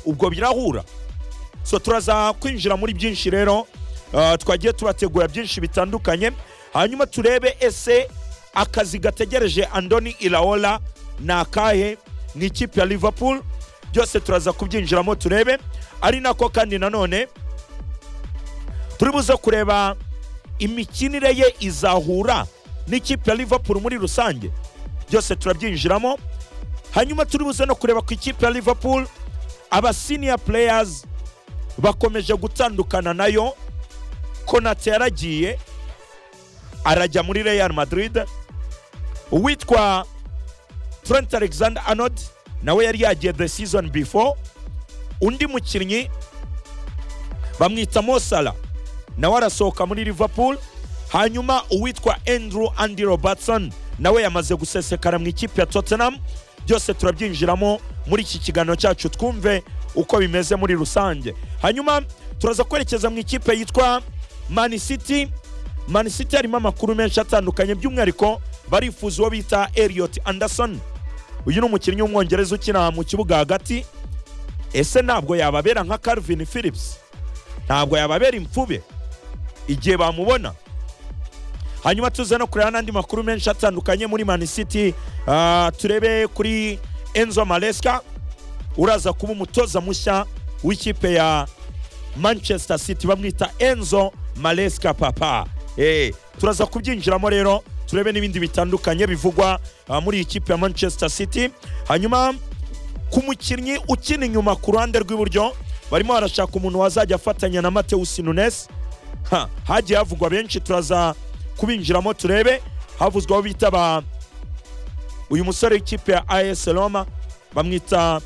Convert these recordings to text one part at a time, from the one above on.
ubwo birahura so turaza kwinjira muri byinshi rero ah, twagiye tubategura byinshi bitandukanye hanyuma turebe ese akazi gategereje andoni iraola ni akahe mu ikipe ya liverpool byose turaza kubyinjiramo turebe ari nako kandi nanone turi buze kureba imikinire ye izahura n'ikipe ya liverpool muri rusange byose turabyinjiramo hanyuma turi buze no kureba ku ikipe ya liverpool abasiniya pureyasi bakomeje gutandukana nayo konate yaragiye arajya muri real madrid uwitwa trent alexander arnold nawe yari yagiye the season before undi mukinnyi bamwita mosala nawe arasohoka muri liverpool hanyuma uwitwa andrew andy robertson nawe yamaze gusesekara mu ikipe ya tottenham byose turabyinjiramo muri iki kiganiro cyacu twumve uko bimeze muri rusange hanyuma turaza kwerekeza mu ikipe yitwa man city man city harimo amakuru menshi atandukanye by'umwihariko barifuza uwo bita eliot anderson uyu ni umukinnyi w'umwongereza ukina mu kibuga hagati ese ntabwo yababera nka calvin phillips ntabwo yababera imfube igihe bamubona hanyuma tuze no kureba n'andi makuru menshi atandukanye muri man city Ah, turebe kuri enzo maresca uraza kuba umutoza mushya w'ikipe ya manchester city bamwita enzo maresca papa Eh, turaza kubyinjiramo rero turebe n'ibindi bitandukanye bivugwa ah, muri iyi kipe ya manchester city hanyuma ku mukinnyi ukina inyuma ku ruhande rw'iburyo barimo barashaka umuntu wazajya afatanya na matewusi nunes Ha, hagiye havugwa benshi turaza kubinjiramo turebe havuzwaho bita ba uyu musore w'ikipe ya as roma bamwita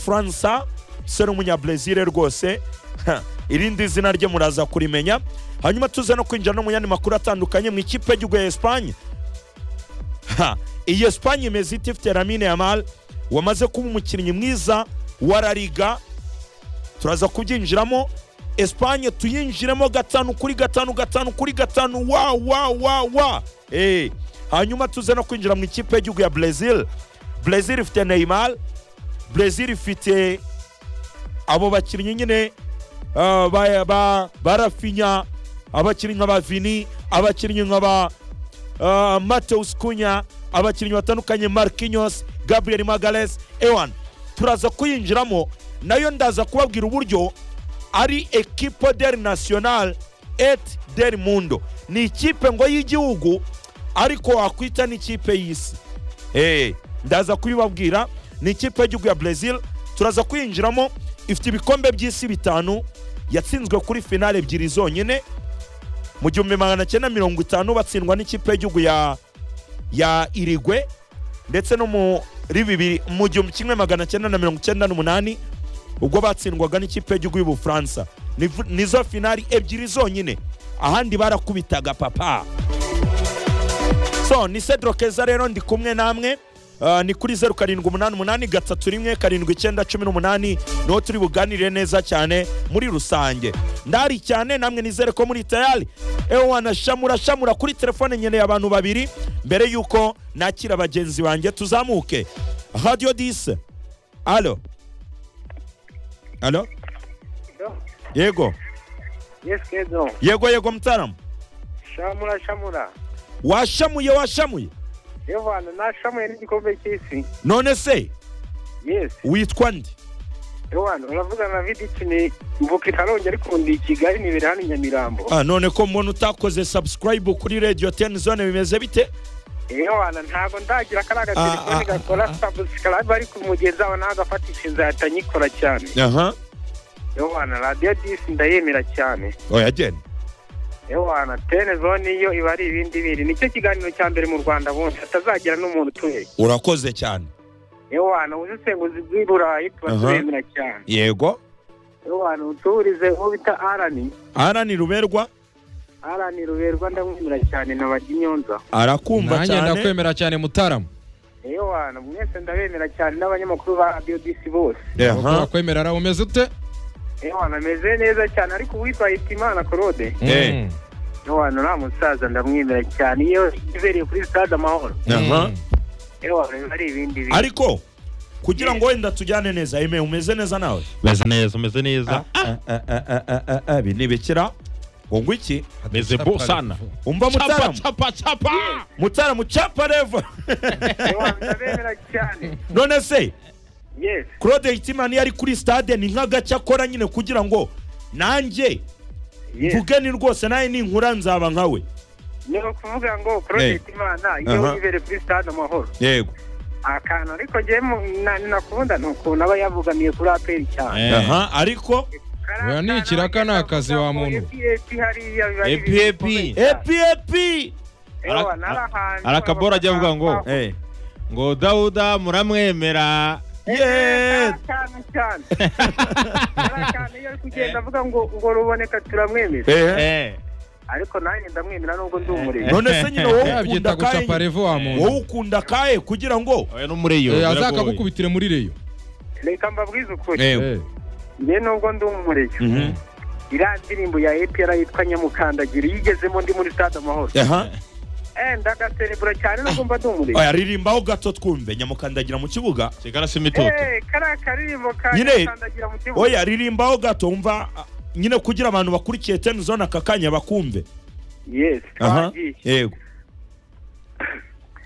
fransa umusore w'umunyabrazil rwose Ha, irindi zina rye muraza kurimenya hanyuma tuze no kwinjira no mu yandi makuru atandukanye mu ikipe y'igihugu ya esipanye Ha, iyi esipanye imeze ite ifite lamine yamal wamaze kuba umukinnyi mwiza wa la liga turaza kubyinjiramo esipanye tuyinjiremo gatanu kuri gatanu gatanu kuri gatanu wa wa wa wa Eh, hanyuma tuze no kwinjira mu ikipe y'igihugu ya brezil brezil ifite neymar brezil ifite abo bakinnyi nyine ah, ba- ba- ba rafinya abakinnyi nka ba vini abakinnyi nka ba ah, mateus kunya abakinnyi batandukanye marquinhos gabriel magales ewan turaza kuyinjiramo nayo ndaza kubabwira uburyo ari ekipo del national et del mundo ni ikipe ngo y'igihugu ariko wakwita n'ikipe y'isi Eh, ndaza kubibabwira ni ikipe y'igihugu ya brezil turaza kuyinjiramo ifite ibikombe by'isi bitanu yatsinzwe kuri finale ebyiri zonyine mu gihumbi magana cyenda mirongo itanu batsindwa n'ikipe y'igihugu ya ya irigwe ndetse no muri bibiri mu gihumbi kimwe magana cyenda na mirongo icyenda n'umunani ubwo batsindwaga n'ikipe y'igihugu y'ubufaransa Nivu- nizo finali ebyiri zonyine ahandi barakubitaga papa so ni cedro keza rero ndi kumwe namwe Ah, ni kuri zeru karindwi umunani umunani gatatu rimwe karindwi icyenda cumi n'umunani niho turi buganire neza cyane muri rusange ndari cyane namwe nizere ko muri tayari ewa nashamura shamura kuri telefone nkeneye abantu babiri mbere yuko nakira bagenzi banjye tuzamuke radio dise alo alo yego Yes, Kedro. yego yego mutaramu Shamura, shamura. washamuye washamuye Evana, nashamuye n'igikombe cy'isi. none se Yes. witwa ndi Evana, uravugana na vidici ni mvuka i Karongi ariko ndi i Kigali nibera hano i Nyamirambo. Ah, none ko mbona utakoze subscribe kuri radio ten zone bimeze bite Evana, ntabwo ndagira kariya Ah, ah, gatelefoni ah, gakora subscribe ariko umugezi aho ntabwo afatisha inzahita nyikora cyane. aha Evana, radiyo disi ndayemera cyane. oya genda Evana, tene zone yo iba ari ibindi bindi. Nicyo kiganiro cya mbere mu Rwanda bundi hatazagira n'umuntu utuye. urakoze cyane Evana, ubusesenguzi bw'i Burayi tuba Aha. turemera cyane. yego Evana, utuburize uwo bita Arani. arani ruberwa Arani Ruberwa ndamwemera cyane na Baginyonza. arakumva nanjye cyane ndakwemera cyane mutaramu Eyo wana mwese ndabemera cyane n'abanyamakuru ba Radio DC bose. aha urakwemera ara umeze ute Eyo wana meze neza cyane ariko uwitwa Hitimana Claude. Eh. Mm. Eyo wana nta musaza ndamwemera cyane iyo ibereye kuri stade amahoro. aha Eyo wana biba ari ibindi bintu. ariko kugira ngo wenda tujyane neza eme umeze neza nawe meze neza umeze neza binibikira ngo ngo iki meze bo sana umva chapa mutaramu chapa chapa mutaramu capa revo ndabemera cyane none se yes claude hitimani yari kuri stade ni nk'agace akora nyine kugira ngo nanjye yes mvugeni rwose nawe ninkura nzaba nkawe ni ukuvuga ngo project imana iyo Aha. yibere kuri stade amahoro yego akantu ariko njyewe mu- na- nakunda ni ukuntu aba yabogamiye kuri aperi cyane aha ariko Kariya Oya, ni kana ikiraka ni akazi wa bakunda muntu. ngo EPP hariya biba ari EPP. ibintu bikomeye cyane. epi epi Ewa, Ara- nari ahantu arakabora ajya avuga ngo abaganga- Eh. ngo dawuda muramwemera Yes. cyane cyane Kariya kantu iyo ari kugenda avuga ngo ngo ruboneka turamwemera Eh. Eh. ariko nanjye ndamwemera nubwo ndi umurezi none se nyine wowe ukunda yabyita gucapa kaye revo wa wowe muntu ukunda kaye kugira ngo oya no muri iyo Eh, biragoye. azakagukubitire muri reyo reka mbabwize ukuri yego Eh, njye nubwo ndi umurezi Mhm. iriya ndirimbo ya epr yitwa nyamukandagira iyo igezemo ndi muri stade amahoro aha eh ndagaserebura cyane nubwo mba ndi umurezi oya ririmbaho gato twumve nyamukandagira mu kibuga kigali si imitoto eh kariya karirimbo ka Nyine- nyamukandagira mu kibuga oya ririmbaho gato wumva ah, nyine kugira abantu bakurikiye ten zone aka kanya bakumve yes aha twagiye yego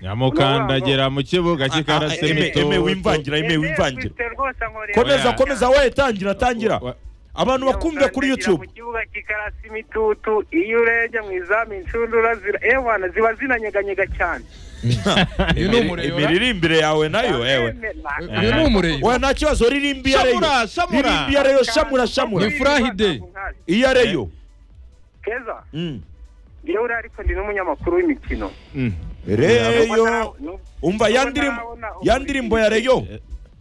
nyamukandagera mu kibuga Ah, ah, kikarase eme eme imitoto wimvangira eme wimvangira Ese rwose ankorera. komeza Oya. komeza we tangira tangira Wa- abantu bakumve kuri Ukandagira youtube mu kibuga kikarasa imitutu iyo urebye mu izamu inshundura zira ewana ziba zinanyeganyega cyane uyu ni umureyora imiririmbire yawe nayo ewe Ndabemera. uyu ni umureyora oya nta kibazo ririmba iyo ariyo Shamura, shamura. ririmba iyo ariyo shamura shamura Ni furahide. iyo ariyo keza Mm. ngewe uriya ariko ndi n'umunyamakuru w'imikino Mm. reyo umva ya Ndabona ndirimbo abona ubu ya ndirimbo ya reyo Eh.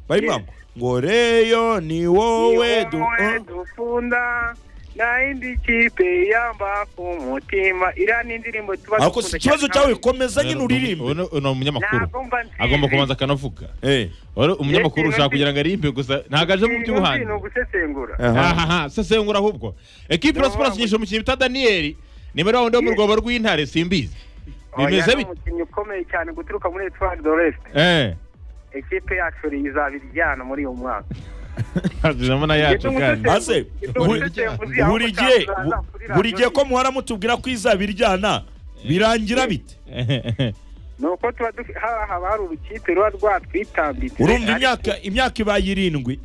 bayimwamo ngo reyo ni wowe du wowe dukunda nta yindi kipe yamba ku mutima iriya ni indirimbo tuba ako si ikibazo cyawe komeza nyine Uyu uririmbe ni- uyu ni umunyamakuru Ntabwo mba nzi. agomba kubanza akanavuga Eh, Wari umunyamakuru Yes, ushaka yes. kugira ngo arimbe gusa ntabwo aje mu by'ubuhanzi ni ugusesengura aha. aha sesengura ahubwo ekipe ya siporo yishyura umukinnyi bita daniyeli nimero wundi wo mu rwobo rw'intare simbizi bimeze Oya, ni bite umukinnyi ukomeye cyane guturuka muri Etoile de l'Est eee ekipe yacu izabiryana muri uyu mwaka na yacu kandi maze buri gihe buri gihe ko muhora mutubwira ko izabiryana birangira bite nuko tuba dufi- haba haba hari urukipe ruba rwatwitambitse urumva ariko- imyaka imyaka ibaye irindwi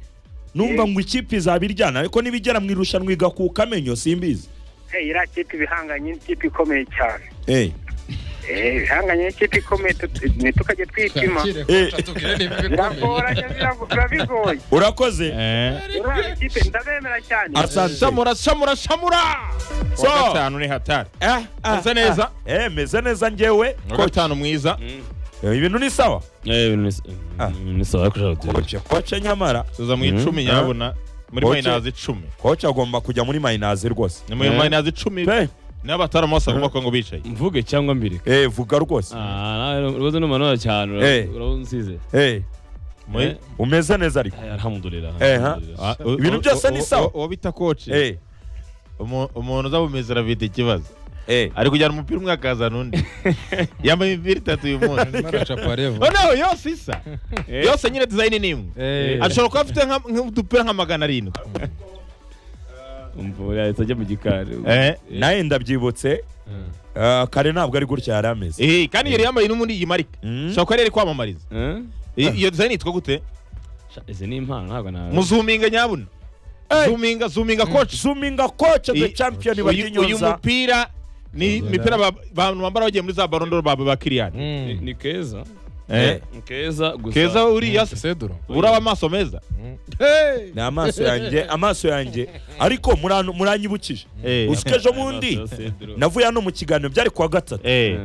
numva Eh. ngo ikipe izabiryana ariko nibigera mu irushanwa igakuka amenyo simbizi Eh, iriya kipe ibihanganye n'ikipe ikomeye cyane Eh, Eh, ibihanganye n'ikipe ikomeye tu- ni tukajya twipima Kakire, Eh. koca, tubwire niba biragora ibikomeye. biba bigoye urakoze uriya ikipe ndabemera cyane asante samura samura samura So. kuwa gatanu ni hatari Ah, ah, Meze neza. ah. Eh, meze neza njyewe kuwa Coach, gatanu mwiza eh, ibintu ni sawa Eh, ni- Ah. ni sawa kushaka kutera. koce koce nyamara tuza mu Mm. icumi nyabona muri Koce. mayinazi icumi koce agomba kujya muri mayinazi rwose ni muri Eh. mayinazi icumi Pe, n'abataramu bose bagomba kuba ngo bicaye mvuge cyangwa mbireke eh, vuga rwose Ah, nawe rwose numanura cyane Eh. ura- urabunsize Eh, Muri- Eh. umeze neza ariko Ay, alhamdulillah Eh, ha. alhamdulillah. Ah, u- Ibintu u- byose ni u- u- sawa. uwo bita koci Eh, umu- umuntu uza bumeze bita ikibazo eh. ari kujyana umupira umwe akazana undi yambaye imipira itatu uyu munsi Baracapa revo noneho yose isa yose nyine dizayini ni imwe Eh, ashobora kuba afite nka- nk'udupira nka magana arindwi Umva yahise ajya mu gikari Eh. nawe ndabyibutse ah, kare ntabwo ari gutya yari ameze Eh, kandi yari yambaye no muri iyi marika Mm. ashobora kuba yari ari kwamamariza Eh? I- iyo dizayini yitwa gute Sha- izi ni impano ntabwo nawe muzuminga nyabuna zuminga zuminga koci zuminga koce the Eh, champion uyu uyu baginyonza mupira ni imipira ba- abantu bambara bagiye muri za barondoro ba ba kiriyani Ni- mm, ni keza Eh. ni keza gusa keza uriya se seduro uraba amaso meza ni amaso yanjye amaso yanjye ariko muran- muranyibukije Eh. usika ejo Ay, bundi amaso ya Cedro. navuye hano mu kiganiro byari kuwa gatatu Eh. Eh.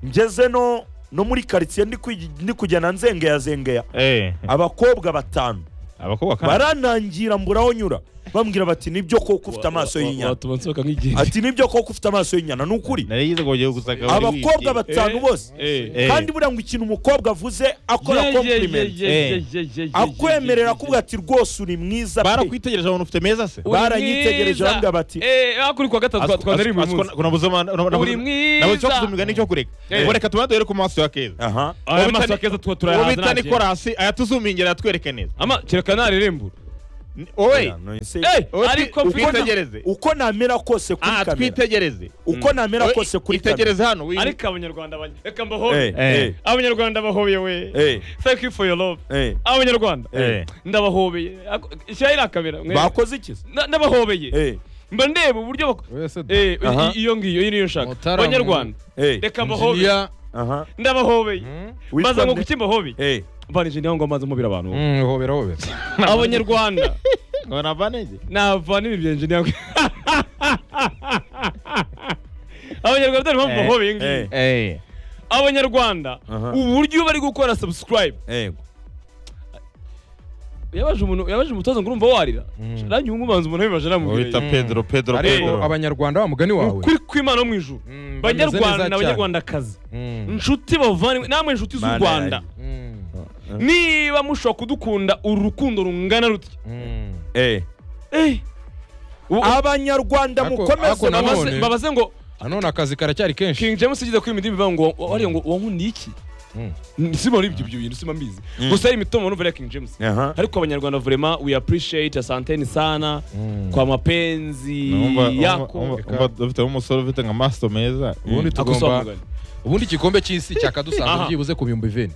ngeze no no muri karitsiye ndi kwi- ndi kujya na nzengeya zengeya Eh. abakobwa batanu abakobwa kandi baranangira mbura aho nyura bambwira bati nibyo koko ufite amaso y'inyana watuma nsohoka nk'igiheri ati nibyo koko ufite amaso y'inyana ni ukuri nari yize ngo ugiye gusaka buri abakobwa wiki. batanu bose Eh, Eh. kandi buriya ngo ikintu umukobwa avuze akora compliment akwemerera kuvuga ati rwose uri mwiza pe barakwitegereje abantu ufite meza se Uri baranyitegereje mwiza. bambwira bati Eh, ah, kuri kuwa gatatu twa- twanariye uyu munsi Uri mwiza. nabuze cyo kuzumva ni cyo kureka Eh. ngo reka tubanze ku maso ya keza aha aya Ubu maso bitani- akeza tuba uwo turayahanze bita nta kintu. nikorasi aya tuzumingira atwereke neza ama kereka narerembura Ni- wowe Oya, no, ese- Eh, wowe twi- ariko mfite twitegereze uko namera kose Ah, kuri kamera twitegereze uko namera Wowe kose kuri kamera itegereze hano wi- ariko abanyarwanda banya- reka Eh, mbahobe eh, abanyarwanda bahoye we eh, thank you for your love eh. abanyarwanda Eh. ndabahobeye Ako- shyiraho iriya kamera mwe. bakoze iki se? Na- ndabahobeye Eh, mba ndeba uburyo bak- wese da Eh, Aha. i- iyo ngiyo iyi niyo nshaka Mutarama. abanyarwanda eh, reka mbahobeye injiniya aha. ndabahobeye Witwa maze ngo nde? kuki mbahobeye Eh, mvana injiniya aho ngaho maze mubira abantu Mm, hobera hobera abanyarwanda ngo navanege navana ibi bya engineer abanyarwanda dore impamvu Eh, bahobeye ngiyi eh, abanyarwanda Aha. uburyo bari gukora subscribe eh. yabaje umuntu yabaje umutoza ngo urumva warira aranyungu ubanza umuntu abibaje wita aramubwira pedro pedro ariko pedro abanyarwanda wa mugani wawe ukuri kw'imana mu ijuru Mm, bameze neza banyarwanda cyane. n'abanyarwandakazi Mm, inshuti bavandimwe namwe inshuti z'u Mana rwanda yanjye. mm, niba mushobora kudukunda uru rukundo rungana rutya mm. Eh. Eh, ubu- abanyarwanda Ako- mukomeze ako na- mubase- babaze none- babaze ngo nanone akazi karacyari kenshi king james ugeze kuri imidimu bivuga ngo wariye ngo wankundiye iki Mm. simba n'ibyo ibyo bintu simba mbizi gusa hari imitungo numva ya king james Aha. ariko abanyarwanda vrema we appreciate asanteni sana Mm. kwa mapenzi yako dufite umusore ufite nka maso meza ubundi akusoma tugomba mugani ubundi igikombe cy'isi cyakadusanga Aha. byibuze ku bihumbi bine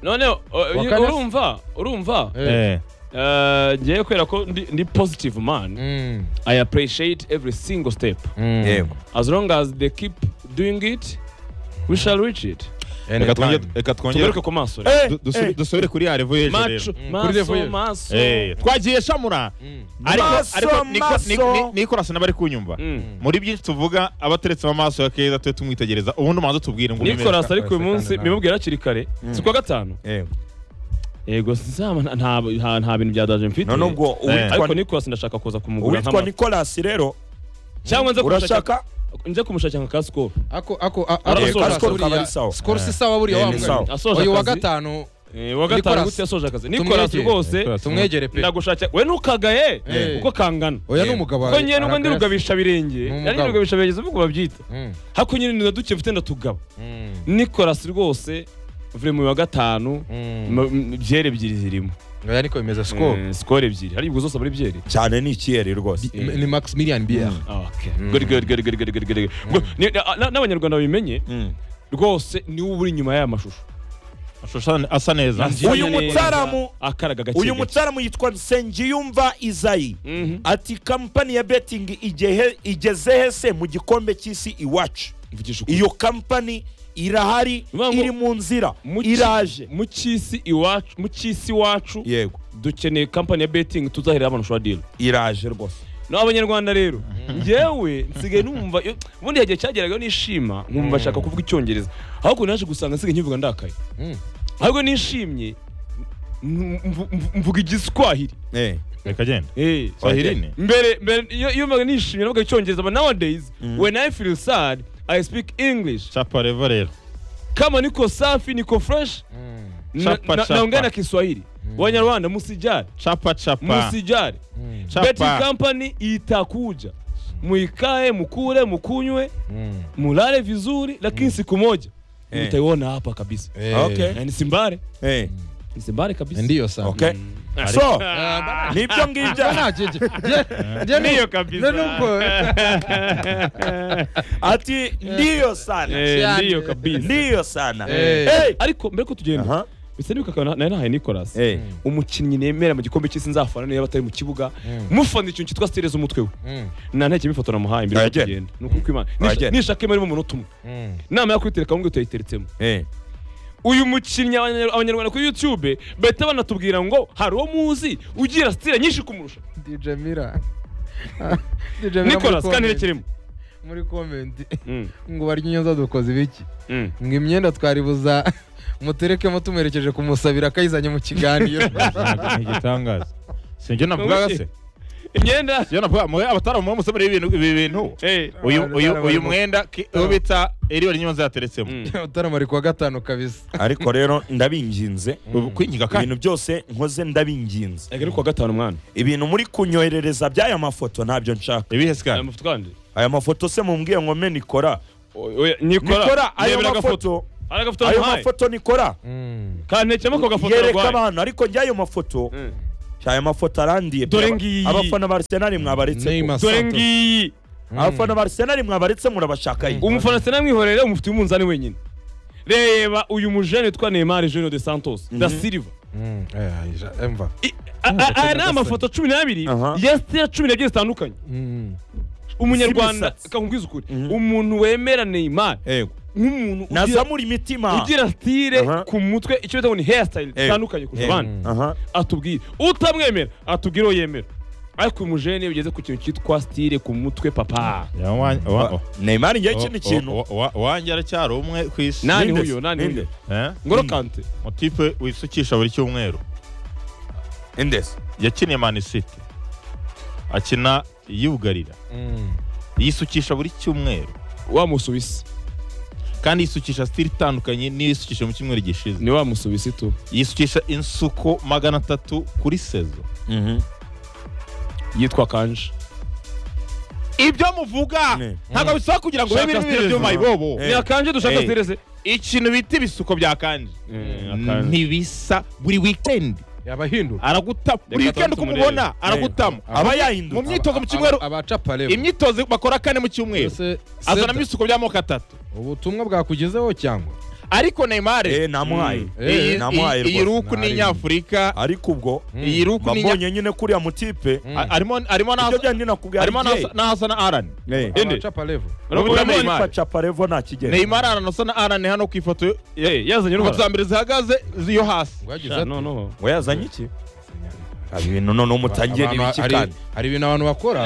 none o- o- kane- urumva urumva Eh. eh, ngewe kubera ko ndi ndi positive man Mm, i appreciate every single step mm. yego as long as they keep doing it we shall reach it reka twongere Anytime. reka twongere tugaruke ku maso rero. Eh, Du- dusu- eh. dusubire kuri ya revo y'ejo maco rero Kuri level maso ye. maso Eh, twagiye shamura Mm. ariko Maso, ariko niko- ni- maso. ni- nikorasi n'abari kunyumva Mm. muri byinshi tuvuga abateretse amaso ya keza tujye tumwitegereza ubundi umanza tubwire ngo umwemere. nicolas ariko uyu Sekana munsi nawe. bimubwira hakiri kare si kuwa gatanu yego yego sinzaba nta- nta nta bintu bya daje mfite none ubwo ariko uwitwa nicolas ndashaka kuza kumugura uwitwa nk'amafi nicolas rero cyangwa nze kumushaka urashaka nze kumushakira nka kasikoro ako ako a- Ara- ako- Skol- ako- Skol ako- kaba ari ya- sawa. Skol si sawa buriya Eh, wa ni mugani. sawa. Asoje uyu wa akazi. gatanu Eh, wa gatanu Nicolas. gute yasoje akazi Tumwegere. nicolas rwose tumwegere pe ndagushakira we ntukagaye Eh. kuko kangana oya ni umugabo kuko ngewe nubwo ndi aragaraza. rugabisha birenge Ni umugabo. ari rugabisha birenge ubwo babyita Mm, hakuno nyine na duke mfite ndatugaba mm, nicolas rwose vuye mu wa gatanu mm. ma- m- byeri ebyiri zirimo oya niko bimeze Skol. Eh, skoro ebyiri hari ubwo zose muri byeri cyane ni ikiyeri rwose Mm. ni maximilian bier Okay. Good, good, good, good, good, good, good, good. Ngo- ni- na- na- n'abanyarwanda babimenye Mm. rwose niwe uri inyuma y'aya mashusho Amashusho asa- asa neza Asa Uyu neza, mutsaramu- akaraga gake uyu gake. mutaramu yitwa nsengiyumva izayi Mhm. ati kampani ya betingi igehe- igeze hese mu gikombe cy'isi iwacu Mvugisha ukuri. iyo kampani irahari Bivuga ngo- iri mu nzira Mu ki- iraje mu cy'isi iwacu mu cy'isi wacu yego dukeneye kampani ya betting tuzahirira abantu ushobora deal iraje rwose n'abanyarwanda rero njyewe nsigaye numva iyo- ubundi igihe cyageragaho nishima nkumva nshaka kuvuga icyongereza ahubwo naje gusanga nsigaye nkivuga ndakaye Mm. ahubwo nishimye mvu- mvu- mvu- mvuga igiswahili Eh, reka genda Eh, swahilini mbere mbere iyo iyo mbaga nishimye navuga icyongereza but nowadays when i feel sad i speak english chapa revo rero kama niko safi niko fresh Mm. na- Chapa, na- chapa. naongea na kiswahili wanyarwanda musijali chapa chapa musijali betting chapa company itakuja muikae mukule mukunywe Mm. mulale vizuri lakini siku moja Eh. mtaiona hapa kabisa Eh, Okay. Eh, nisimbare eh, nisimbare kabisa ndiyo sana okay. so nibyo ngibyo ndiyo kabisa ati ndiyo sana Eh, ndiyo kabisa ndiyo sana Eh. Eh, ariko mbere ko tugenda aha, bisa n'ibikorwa nari nahaye nicolas eh, umukinnyi nemera mu gikombe cy'isi nzafana niba atari mu kibuga mufana ikintu cyitwa sitereza umutwe we Mm, nta ntege ifoto namuhaye mbere yo Uragenda. kugenda ni ukuri kw'Imana Nisha- Uragenda. nishaka imari mu munota umwe mm. inama yo kuyitereka ahubwo tuyiteretsemo eh. uyu mukinnyi abanyar- abanyarwanda kuri youtube bahita banatubwira ngo hari uwo muzi ugira sitire nyinshi kumurusha DJ Mira. DJ Mira muri nicolas kandi comment. rekere mu muri komenti Mm, ngo barya inyoza dukoze ibiki mm. ngo imyenda twaribuza muterekemo tumuherekeje kumusabira akayizanye mu kiganiro Ntabwo ni igitangaza si njye navugaga se imyenda Si njye navuga mwe abataramu bamusomera ibintu ibi bintu Eh, uyu Abantu uyu barabarimo. uyu mwenda ki- uwo bita eriyoni nyonza yateretsemo mm. utaramari kuwa gatanu kabisa ariko rero ndabinginze Ubu kwingiga kandi ibintu byose nkoze ndabinginze Ega ni kuwa gatanu mwana ibintu muri kunyoherereza by'aya mafoto ntabyo nshaka ibihe sikari aya mafoto kandi aya mafoto se mumbwiye nkome nikora nikora nikora ayo mafoto hari agafoto ayo wampaye mafoto nikora kantekemo ako gafoto yereka narwaye abantu ariko njya ayo mafoto Mm. aya mafoto arandiye pe. Dore ngiyi. abafana ba Arsenal mwabaretse ko. Neymar dore Santos. ngiyi abafana ba Arsenal mwabaretse murabashaka iyi umufana sinamwihorera umufitiye umunzani wenyine reba uyu mujene witwa Neymar Junior de Santos da Silva Mm, eh, ayija, emva I- a- a- aya ni amafoto cumi n'abiri Aha. ya sitera cumi n'ebyiri zitandukanye Mm. umunyarwanda Z'imisatsi. reka nkubwize ukuri Mhm. umuntu wemera Neymar yego nk'umuntu ugira- naza muri mitima ugira style Aha. ku mutwe icyo bita ngo ni hairstyle zitandukanye kurusha Yego. abandi aha atubwire utamwemera atubwire uwo yemera ariko uyu mujene iyo ugeze ku kintu cyitwa style ku mutwe papa Neymar njye ikindi kintu wanjye aracyari umwe ku isi nani Ninde se? huyo nani Ninde? huyo Eh? ngoro kante mutipe wisukisha buri cyumweru indese yakiniye mani siti akina yugarira Mm. yisukisha buri cyumweru wa musuwisi kandi yisukisha sitiri itandukanye n'iyo yisukisha mu cyumweru gishize ni wa musuwisi tu yisukisha insuko magana atatu kuri sezo yitwa kanje ibyo muvuga Ne. ntabwo bisaba kugira ngo bibe Shaka biri style byo vuba. mayibobo Eh. ni akanje dushaka Eh. style se ikintu bita ibisuko bya kanje ntibisa buri wikendi yaba ahinduka aragutamo buri Reka wikendi uko turamutse umubona murebe. aragutamo aba mu yahindutse myitozo mu cyumweru abacapa rero imyitozo bakora kane mu cyumweru Se- azanamo Seta, ibisuko by'amoko atatu ubutumwa bwakugezeho cyangwa ariko neymar eh namuhaye Eh, eh namuhaye iyi rwose ruku ni Nari- inyafurika ariko ubwo iyi ruku ni inya- mbabonye nyine kuriya mutipe A- arimo arimo ibyo n'ahasa- byandi nakubwiye arimo ari gay. n'ahasa- n'ahasa na arani Eh. Indi. abacapa level Urabona Urabona Neymar? Neymar? Ifa Chaparevo nta kigero neymar aranasa na arani hano ku ifoto yo- Eh, yazanye ifoto n'urwanda za mbere zihagaze ziyo hasi ngo yagize Sha, ati no no we yazanye iki Aba ibintu noneho mutangiye "Abantu- n'ibiki hari- kandi hari ibintu abantu bakora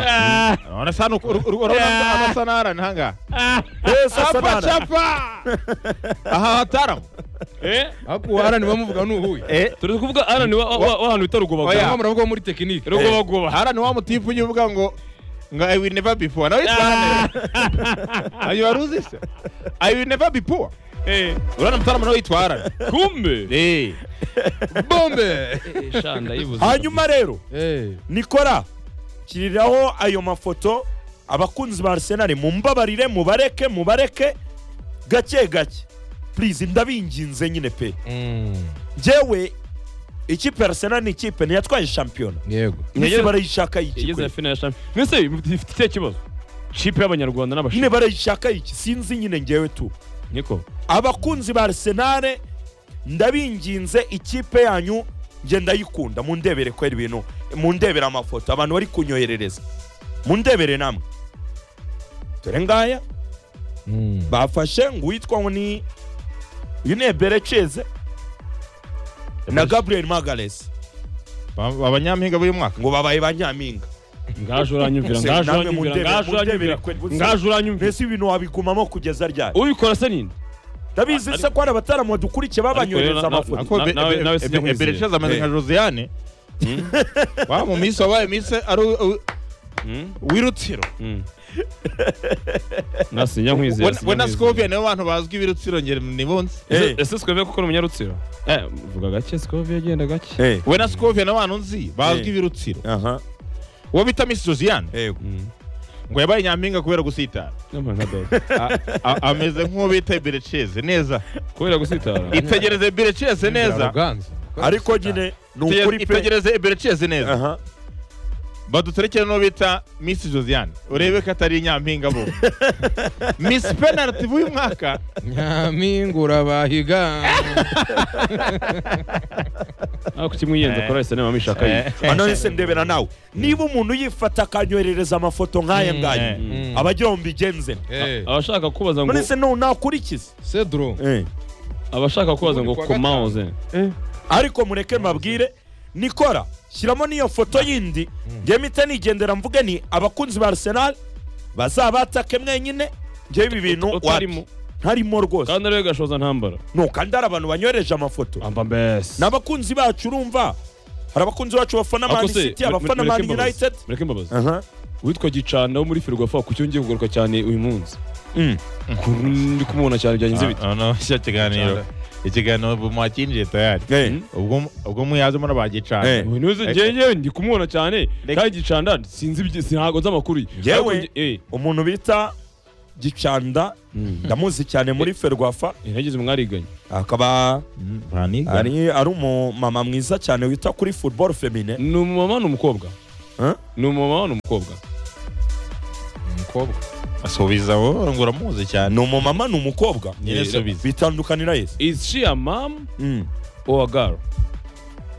arasa hano uru- uru- urabona anasa na arani hangaha wese asa Apa n'ara chapa aha hataramu eh ariko uharani bamuvuga ni uhuye turi kuvuga ara ni wa wa- wa- wa hantu bita cyangwa rugobagoba muravuga muri tekinike rugobagoba arani wa mutifu ujya uvuga ngo ngo i will never before nawe yitwara ayo wari uzi se i will never before eh urabona mutaramu nawe yitwa arani kumbe Eh. bombe Eh, sha, ndayibuze. hanyuma rero Eh, nikora shyiriraho ayo mafoto abakunzi ba Arsenal mumbabarire mubareke mubareke gake gake please ndabinginze nyine pe mm, njyewe ikipe ya Arsenal ni ikipe ntiyatwaye shampiyona yego mwese Yageze- barayishaka iki igeze kweli? ya fina ya champions mwese mufite ikihe kibazo kipe y'abanyarwanda nyine n'abashinwa barayishaka iki sinzi nyine njyewe tu niko abakunzi ba Arsenal ndabinginze ikipe yanyu nge ndayikunda mundebere kwera ibintu mundebere amafoto abantu bari kunyoherereza mundebere namwe dore ngaya Mm, bafashe ngo uwitwa ngo ni uyu ni Ebere Cheze na Gabriel Magalhaes Ba- abanyampinga b'uyu mwaka ngo babaye ba nyampinga ngaje uranyumvira Se, ngaje namwe uranyumvira mundebe- ngaje mundebere uranyumvira kweli, buze. ngaje uranyumvira mbese ibintu wabigumamo kugeza ryari ubikora se ninde ndabizi se ko hari abataramu badukurikiye babanyohereza Ariko rero na- amafoto Ako Na- Be- nawe- Be- nawe Be- sinjya Be- nkwizera. Beresheza ameze nka Josiane wa mu minsi wabaye minsi ari u- u- Mm. w'irutsiro nasinya nkwizera we na Scovia nibo bantu bazwi ibirutsiro ngere nibo nzi Eh. ese sikoviye kuko ni umunyarutsiro eh vuga gake sikoviye agenda gake Eh, we na Scovia ni abantu nzi bazwi Eh. ibirutsiro aha uwo bita Miss Josiane yego ngo yabaye nyampinga kubera gusitara n'amana dog A- a- ameze nk'uwo bita Berecheze neza kubera gusitara itegereze Berecheze Inzira neza Ruganzu. ariko nyine ni Ite- ukuri pe itegereze Berecheze neza aha baduterekere n'uwo bita Miss Josiane urebe ko atari nyampinga bo Miss Penalty b'uyu mwaka nyampingura bahiga aho kimwiyenze kora ese nema mishaka yi hano hese ndebera nawe niba umuntu yifata akanyoherereza amafoto nk'aya ngaya Mm. aba agira ngo mbigenze nte. Eh, abashaka kubaza ngo none se no nakurikize cedro abashaka kubaza ngo Ubundi kwa komaoze ariko mureke mbabwire nikora shyiramo n'iyo foto yindi njye mpita nigendera mvuge ni abakunzi ba arsenal bazabatake mwenyine njyewe ibi bintu utarimo wapi? ntarimo rwose kandi ariwe gashoza ntambara no kandi hari abantu banyohereje amafoto amba mbese ni abakunzi bacu urumva hari abakunzi bacu bafana Ako mani se, city mure- abafana mureke mani imbabazi. united mureke mbabazi Aha. witwa gicana wo muri ferwafa ku cyo ngiye kugaruka cyane uyu munsi Mm. Ukuntu ndi kumubona cyane byagenze bite Ah, no, cya kiganiro ikiganiro ubu mwakinjiye tayari Eh, Mm. ubwo ubwo muyaze murabagicana Eh. uyu niwe Eh, njyewe njyewe ndi kumubona cyane Reka- kandi gicanda sinzi ibye- ntabwo nzi amakuru ye Njyewe- Ariko nge- eh, umuntu bita gicanda ndamuzi cyane muri ferwafa eh, nagize umwariganye akaba baniga ari ari umumama mwiza cyane wita kuri football femine ni umumama ni umukobwa Eh? ni umumama ni umukobwa umukobwa asubiza wowe ngo uramuzi cyane ni umumama ni umukobwa nyine subiza bitandukanira yese is she a mom Mm. or a girl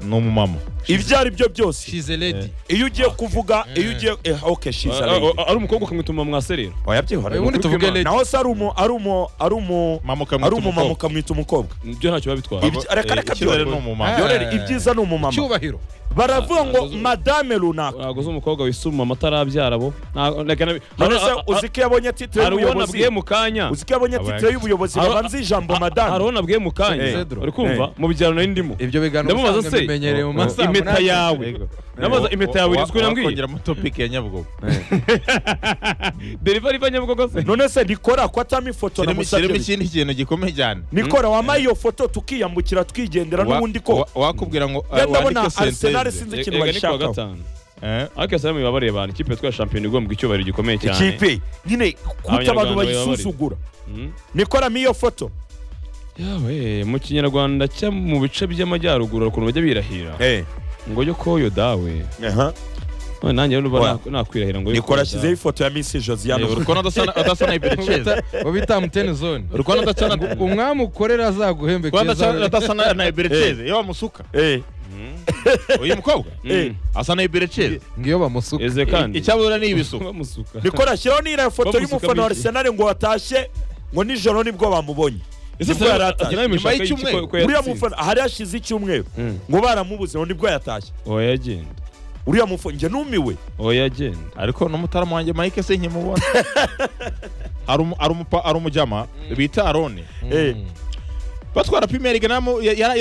ni umumama ibyo ari byo byose she's a lady iyo ugiye kuvuga iyo ugiye eh, okay she's a Ah, lady ah, ari umukobwa ukamwituma mwaserera oya byihora ubundi tuvuge Imana. lady naho se ari umu ari umu ari umu mama ari ukamwita umumama umukobwa ukamwita umukobwa ibyo ntacyo biba bitwara Ibyo- reka- reka icyizere ni byorohe. umumama yorere ibyiza ni umumama cyubahiro baravuga ngo Ah, madame runaka ntabwo uzi umukobwa wisuma amatarabyara bo Nta- reka na- none se Hari- a- a- uzi ko yabonye titire hari uwo nabwiye y'ubuyobozi mu kanya uzi ko yabonye Abaye. titire y'ubuyobozi Hari- babanza ijambo hari uwo madame nabwiye mu Eh. kanya uri kumva mu byaro nari ndimo ibyo biganiro Ndamubaza usanga se, bimenyereye mu masaha impeta munani. yawe Namaze impeta yawe irizwi nambwiye kongera amatopic ya nyabugogo delivery iva nyabugogo se none se nikora ko atama ifoto kirimo kirimo namusabye ikindi kintu gikomeye cyane nikora wamaye iyo foto tukiyambukira twigendera Wa- n'ubundi ko wa- wakubwira ngo Njye ndabona wandike Arsenal senteze sinzi ikintu Erega ni kuwa bayishakaho gatanu Eh, ariko yasaba mubabare abantu ikipe twa shampiyona igombwa icyubahiro gikomeye cyane ikipe nyine kuko abantu Abanyarwanda bayisuzugura Mm. nikoramo iyo foto yawe mu kinyarwanda cya mu bice by'amajyaruguru hari ukuntu bajya birahira ngo yo koyo dawe aha none nanjye rero Oya. nuba na- nakwirahira ngo yo nikora koyo ashyizeho dawe. ifoto ya misi josiane eh, urukono adasana- adasana ibereceza bo bita mutene zone urukono adasana umwami ukorera azaguhembe urukono adasana- keza adasana na ibereceza iyo bamusuka Eh, uyu mukobwa Mm. asa na ibereceza ngiyo bamusuka eze kandi icyabura ni ibisuko bamusuka nikora ashyiraho n'iriya foto Bamusukamo y'umufana wa iki? Arsenal ngo watashye ngo nijoro nibwo bamubonye ese Nibwo yari atashye. nyuma Nyuma y'icyumweru. y'icyumweru uriya mufana ahari hashize icyumweru Mm. ngo baramubuze ngo nibwo yatashye oya genda uriya mufana njye numiwe oya genda ariko n'umutaramu wanjye mike se nkimubona Hari umu- hari umupa- hari umujyama bita arone Eh, batwara pimeri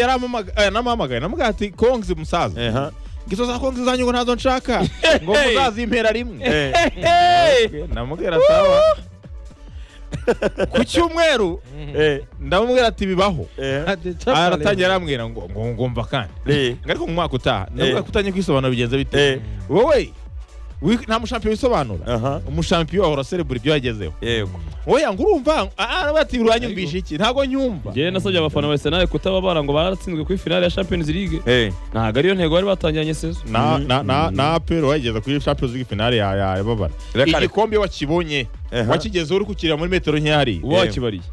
yaramuhamagaye namubwira ati kongizi musaza aha. ngizo za kongizi zanyu ngo ntazo nshaka ngo muzazimpera rimwe Eh, namubwira sawa ku cyumweru eh, ndamubwira ati bibaho eh, aratangira arambwira ngo ngo ngomba kandi eh, ngo ariko mu mwaka utaha ndamubwira Eh. ko utangiye kwisobanura bigenze bite eh, wowe wi- nta mushampiyo wisobanura aha. umushampiyo ahora celebura ibyo yagezeho Yego. oya ngo urumva ah, ah, bati uranyumvisha iki ntabwo nyumva njyewe nasabye abafana ba arsenal kutababara ngo baratsinzwe kuri finale ya champions league Eh, ntabwo ariyo ntego bari batangiranye sezo na na na na apero wageze kuri champions league finale ya ya ya babara Reka- igikombe wakibonye Ehe. wakigezeho uri kukirira muri metero nke hari uba wakibariye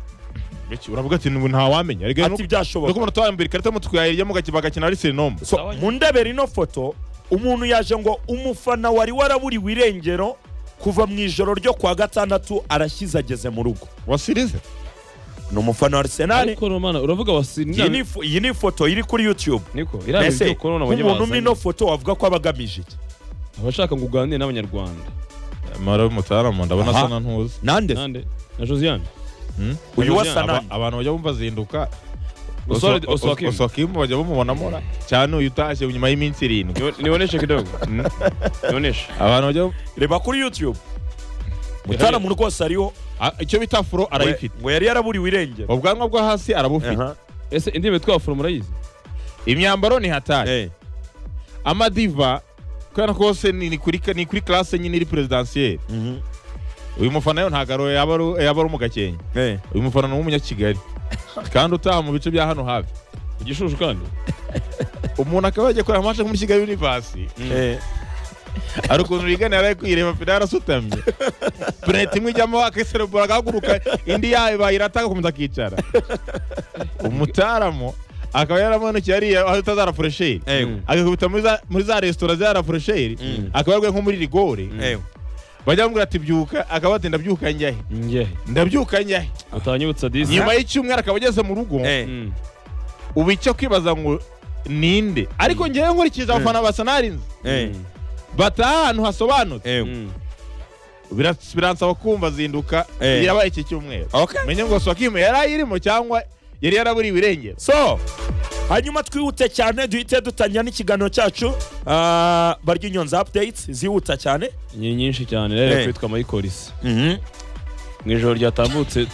uravuga ati "Nubu nta wamenya rega ati byashoboka ndakubona twambira ikarita mu twayirya mu gakiba gakina ari sinomo So, mu ndebera ino foto umuntu yaje ngo umufana wari waraburiwe irengero kuva mu ijoro ryo kwa gatandatu arashyize ageze mu rugo wasirize ni umufana wa arsenal ariko romana uravuga iyi ni wasinira ifo- iyi ni ifoto iri kuri youtube niko Mbese, irabye korona abanye nk'umuntu umwe ino bazanye foto wavuga ko aba agamije iki abashaka ngo uganire n'abanyarwanda mara mutaramu ndabona Aha. asa na ntuzi nande se? nande na josiane Hmm? uyu wa Aba- sanani abantu bajya bumva azinduka Oswald- Oswa- Oswa Kim. Oswa Kim bajya bamubonamo ra- cyane uyu utashye nyuma y'iminsi irindwi Niwo- niwoneshe kidogo niwoneshe abantu bajya reba kuri youtube mutaramu rwose ariho Ah, icyo bita furo arayifite ngo yari yaraburiwe irengero ubwanwa bwo hasi arabufite Aha. ese indimi twafura murayizi imyambaro ni hatari Eh, amadiva kubera ko hose ni ni kuri ni kuri classe nyine iri presidansiyeri mhm. uyu mufana yo ntabwo ari- yaba ari- yaba ari umugakenke Eh, uyu mufana ni umunyakigali kandi utaha mu bice bya hano hafi ku gishushu kandi umuntu akaba yajya kureba amasha muri kigali univasi eh, hari ukuntu rigana yaraye kuyireba finale asutamye penaliti imwe ijyamo akayiserebura agahaguruka indi yayo bayirata agakomeza akicara umutaramu akaba yaramanukiye ariya aho bita za rafurosheri eh, agakubita muri za- muri za resitora za rafurosheri Mm. akaba yarwaye nko muri rigore eh. bajya bamubwira ati byuka akaba ati ndabyuka njyahe ngehe ndabyuka njyahe utanyibutsa disi nyuma y'icyumweru akaba ageze mu rugo Eh. Mm. ubu icyo kwibaza ngo ninde ariko ngewe nkurikije abafana ba sanari nzi Eh, Mm. bataha ahantu hasobanutse eh. Mm. Biras- biransaba kumva zinduka Eh. yabaye iki cyumweru Okay. menye ngo swakimu yari ayirimo cyangwa yari yaraburiye ibirengero so hanyuma twihute cyane duhite dutangira n'ikiganiro cyacu ah, barya inyonzi updates zihuta cyane ni nyinshi cyane rero Eh. kwitwa mayikorisi Mhm. mu ijoro ryatambutse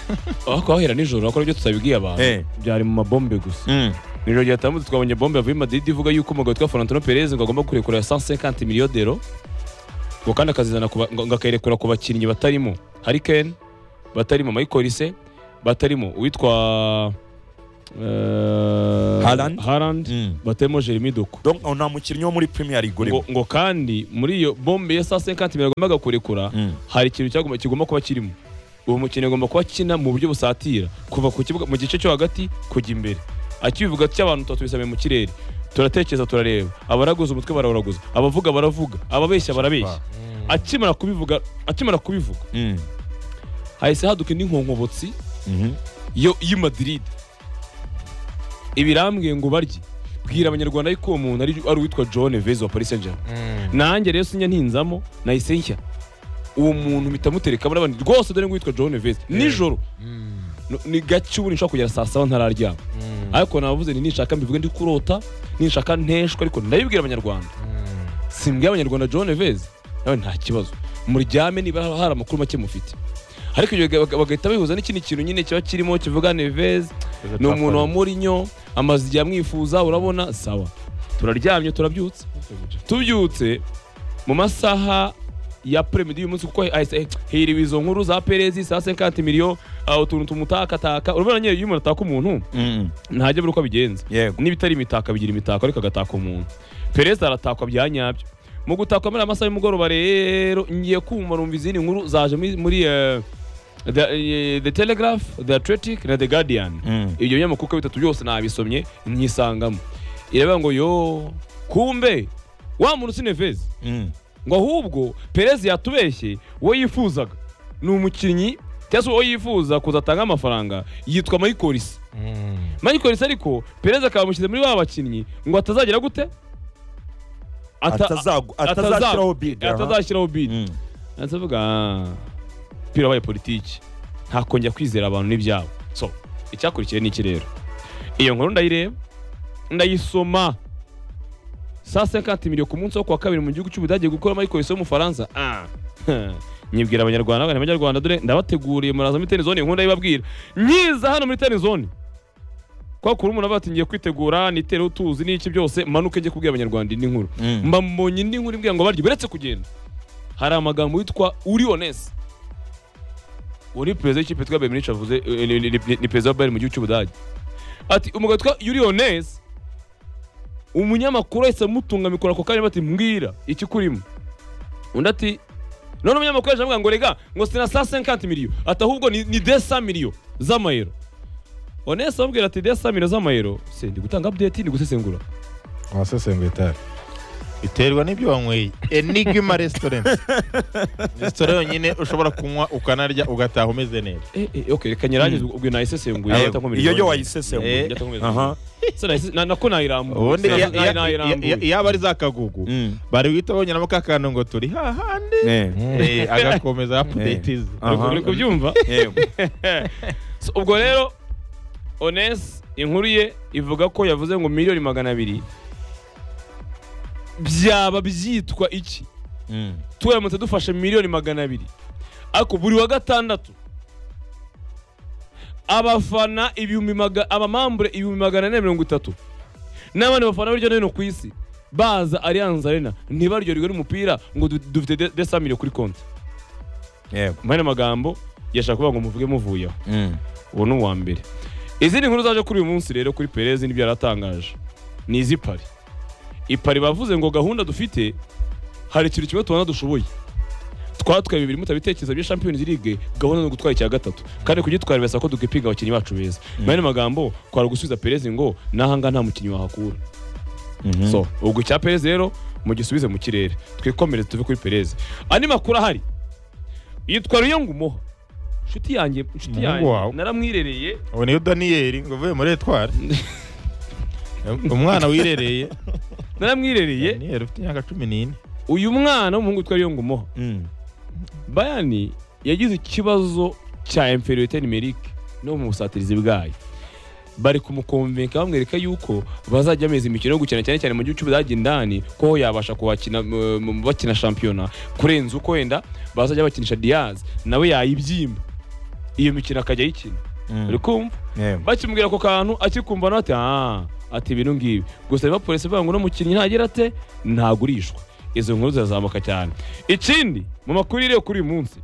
aho kwahera nijoro akora ibyo tutabibwiye abantu Eh. byari mu mabombe gusa Mm. mu ijoro ryatambutse twabonye bombe yavuye i madrid ivuga yuko umugabo witwa Florentino Perez ngo agomba kurekura 150 miliyo dero ngo kandi akazizana ku ba- ngo ngo akayirekura ku bakinnyi batarimo Harry Kane batarimo Michael Olise batarimo uwitwa eh, Haaland. Haaland Mm. batarimo Jeremy Doku Donc, uwo nta mukinnyi wo muri premier league urimo ngo, ngo kandi muri iyo bombe ya 150 miliyo agombaga kurekura Mm. hari ikintu cyagomba kigomba kuba kirimo uwo mukinnyi agomba kuba akina mu buryo busatira kuva ku kibuga mu gice cyo hagati kujya imbere akibivuga cy'abantu tuba mu kirere turatekereza turareba abaraguza umutwe barawuraguza abavuga baravuga ababeshya barabeshya akimara kubivuga akimara kubivuga Mm. hahise haduka indi nkonkobotsi Mhm. yo y'i Madrid ibirambwiye ngo barye bwira abanyarwanda yuko uwo muntu ari ari uwitwa John Vez wa Paris Saint-Germain nanjye rero sinya ntinzamo nahise nshya uwo muntu mpita mutereka muri abandi rwose dore ngo witwa John Vez nijoro no- ni gake ubu nishobora kugera saa saba ntararyama ariko navuze nti nishaka mbivuge ndi kurota nishaka nteshwa ariko ndabibwira abanyarwanda simbwiye abanyarwanda John Vez nawe nta kibazo muryame niba hari amakuru make mufite ariko ibyo baga- bagahita bihuza n'ikindi kintu nyine kiba kirimo kivuga Neves ni umuntu wa Mourinho amaze igihe amwifuza urabona sawa turaryamye turabyutse tubyutse mu masaha ya premidi y'uyu munsi kuko hahise eh, hiriwe izo nkuru za perezi saa 50 miliyo ah, utuntu tumutakataka urabona nyine iyo umuntu ataka umuntu Mm. ntajya abura uko abigenza yego n'ibitari imitaka bigira imitako ariko agataka umuntu perezida aratakwa bya nyabyo mu gutakwa muri aya masaha y'umugoroba rero ngiye kumva numva izindi nkuru zaje muri, muri eh, the, eh, the telegraph the athletic na the guardian Mm. ibyo binyamakuru uko bitatu byose nabisomye nyisangamo iravuga ngo yo kumbe wa muntu si nevezi Mm. ngo ahubwo perezi yatubeshye uwo yifuzaga ni umukinnyi cyangwa se uwo yifuza kuzatanga amafaranga yitwa mayikorisi mayikorisi ariko perezi akaba amushyize muri ba bakinnyi ngo atazagira gute Ata- Atazagu- ataza- atazashyiraho bid aha. atazashyiraho bidi Mm. ndavuga umupira wabaye politiki ntakongera kwizera abantu n'ibyabo so icyakurikiye ni iki rero iyo nkuru ndayireba ndayisoma saa sekanti miliyo ku munsi wo kuwa kabiri mu gihugu cy'ubudage gukora mayikorisi y'umufaransa ah. nyibwira abanyarwanda abana abanyarwanda dore ndabateguriye muraza muri tenizone nkunda ibabwira nyiza hano muri tenizone kwa kuri umuntu aba yatingiye kwitegura nitere utuzi n'iki byose manuke njye kubwira abanyarwanda indi nkuru Mm. mba mbonye indi nkuru imbwira ngo barye uretse kugenda hari amagambo yitwa uri onesi uri perezida w'ikipe twa bayern munich avuze eh, ni- ni- ni ni perezida wa bayern mu gihugu cy'ubudage ati umugabo witwa yuri onesi umunyamakuru ahise amutunga mikoro ako kanya bati mbwira ikikurimo undi ati none umunyamakuru yaje avuga ngo rega ngo sina saa 50 miliyo ati ahubwo ni ni 200 miliyo z'amayero onesi amubwira ati 200 miliyo z'amayero se ndi gutanga update ndi gusesengura wasesenguye itari biterwa n'ibyo wanyweye enigma restaurant resitora yonyine ushobora kunywa ukanarya ugataha umeze neza Eh, eh, okay, reka nyirangize ubwo nayisesenguye Yego, ahita nkomereza iyo yo ubundi. wayisesenguye Eh, ndakomeza. aha Se nahise- na- nako nayirambuye ubundi Na- ya- na- ya- nayirambuye. ya- yaba ari za kagugu Mm. bari guhita bonyeramo ka kantu ngo turi hahandi Eh. Eh, agakomeza update ze Ah. aha. uri kubyumva Yego. So, ubwo rero ones inkuru ye ivuga ko yavuze ngo miliyoni magana abiri byaba byitwa iki Mm. turamutse dufashe miliyoni magana abiri ariko buri wa gatandatu abafana ibihumbi maga- abamambure ibihumbi magana ane na mirongo itatu n'abandi bafana hirya no hino ku isi baza Allianz Arena ntibaryoherwe n'umupira ngo du- dufite de- desa miliyo kuri konti yego mu yandi magambo yashaka kuvuga ngo muvuge muvuyeho Mm. uwo ni uwa mbere izindi nkuru zaje kuri uyu munsi rero kuri perez n'ibyo yaratangaje ni izi pari ipari bavuze ngo gahunda dufite hari ikintu kimwe tubona dushoboye twatwaye bibiri mutabitekereza bya champions league gahunda ni ugutwara icya gatatu kandi kugitwara birasaba ko dukipinga abakinnyi bacu beza mu yandi magambo kwara gusubiza perez ngo n'ahangaha nta mukinnyi wahakura Mhm. so ubwo icya perez rero mugisubize mu kirere twikomereze tuve kuri perez andi makuru ahari yitwa ruyongumoha inshuti yanjye inshuti Umuhungu yanjye wawe. naramwirereye ubu niyo daniyeli ngo uvuye muri etwari umwana wirereye naramwirereye daniyeli ufite imyaka cumi n'ine uyu mwana w'umuhungu witwa Riyongo Moha Mm. bayani yagize ikibazo cya inferiorité numérique no mu busatirizi bwayo bari kumukomvenka bamwereka yuko bazajya bameze imikino yo gukina cyane cyane mu gihugu cy'ubudage indani ko yabasha kuhakina mu- mu- bakina shampiyona kurenza uko wenda bazajya bakinisha diaz nawe yayibyimba iyo mikino akajya ayikina uri kumva bakimubwira ako kantu akikumva nawe ati "Ah, ati bino ngibi gusa niba polisi ivuga ngo uno mukinnyi ntagira ate ntagurishwa izo nkuru zirazamuka cyane ikindi mu makuru iriyo kuri uyu munsi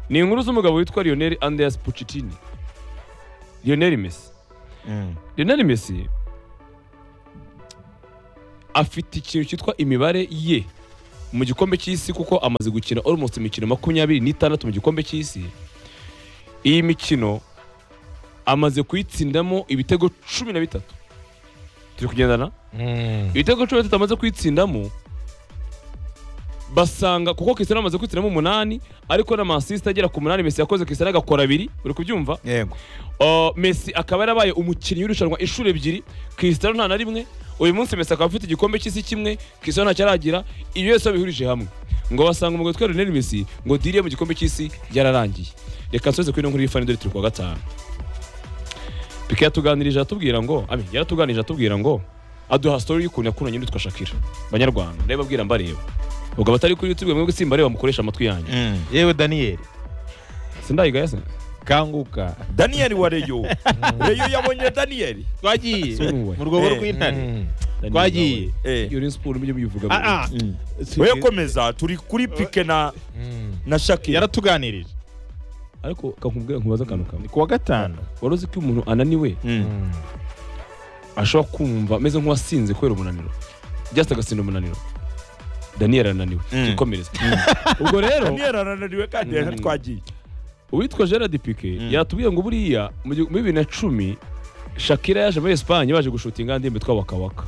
ni inkuru z'umugabo witwa Lionel Andreas Pochettino Lionel Messi Lionel Messi afite ikintu cyitwa imibare ye mu gikombe cy'isi kuko amaze gukina almost imikino makumyabiri n'itandatu mu gikombe cy'isi iyi mikino amaze kuyitsindamo ibitego cumi na bitatu turi kugendana ibitego cumi na bitatu amaze kuyitsindamo basanga kuko Cristiano amaze kuyitsindamo umunani ariko n'amasisita agera ku munani Messi yakoze Cristiano agakora abiri uri kubyumva yego Uh, Messi akaba yarabaye umukinnyi w'irushanwa inshuro ebyiri Cristiano nta na rimwe uyu munsi Messi akaba afite igikombe cy'isi kimwe Cristiano ntacyo aragira ibyo yose babihurije hamwe ngo basanga umugabo witwa Lionel Messi ngo diriye mu gikombe cy'isi yararangiye reka nsoze kuri ino nkuru y'ifani dore turi kuwa gatanu Pique yatuganirije atubwira ngo abi yaratuganirije atubwira ngo aduha story y'ukuntu yakunanye n'uwitwa Shakira banyarwanda ndababwira abwira mbareba ubwo abatari kuri YouTube mwebwe simbareba mukoresha amatwi yanyu yewe daniyeli sindayigaya se kanguka daniyeli wa reyo reyo yabonye daniyeli twagiye So ni wowe. mu rwobo Eh. rw'intare twagiye Eh. iyo rero siporo mujye muyivuga Ah, ah. Si- we komeza turi kuri pike na na shakira yaratuganirije ariko kakubwira nkubaza akantu kamwe ni kuwa gatanu wari uzi ko iyo umuntu ananiwe Mm. ashobora kumva ameze nk'uwasinze kubera umunaniro just agasinda umunaniro daniel arananiwe Mm. tukomereze ubwo rero daniyeli arananiwe kandi Mm. rero twagiye uwitwa gerard pique Mm. yatubwiye ngo buriya mu gihu- muri bibiri na cumi shakira yaje muri esipanye baje gushutinga ndirimbo yitwa wakawaka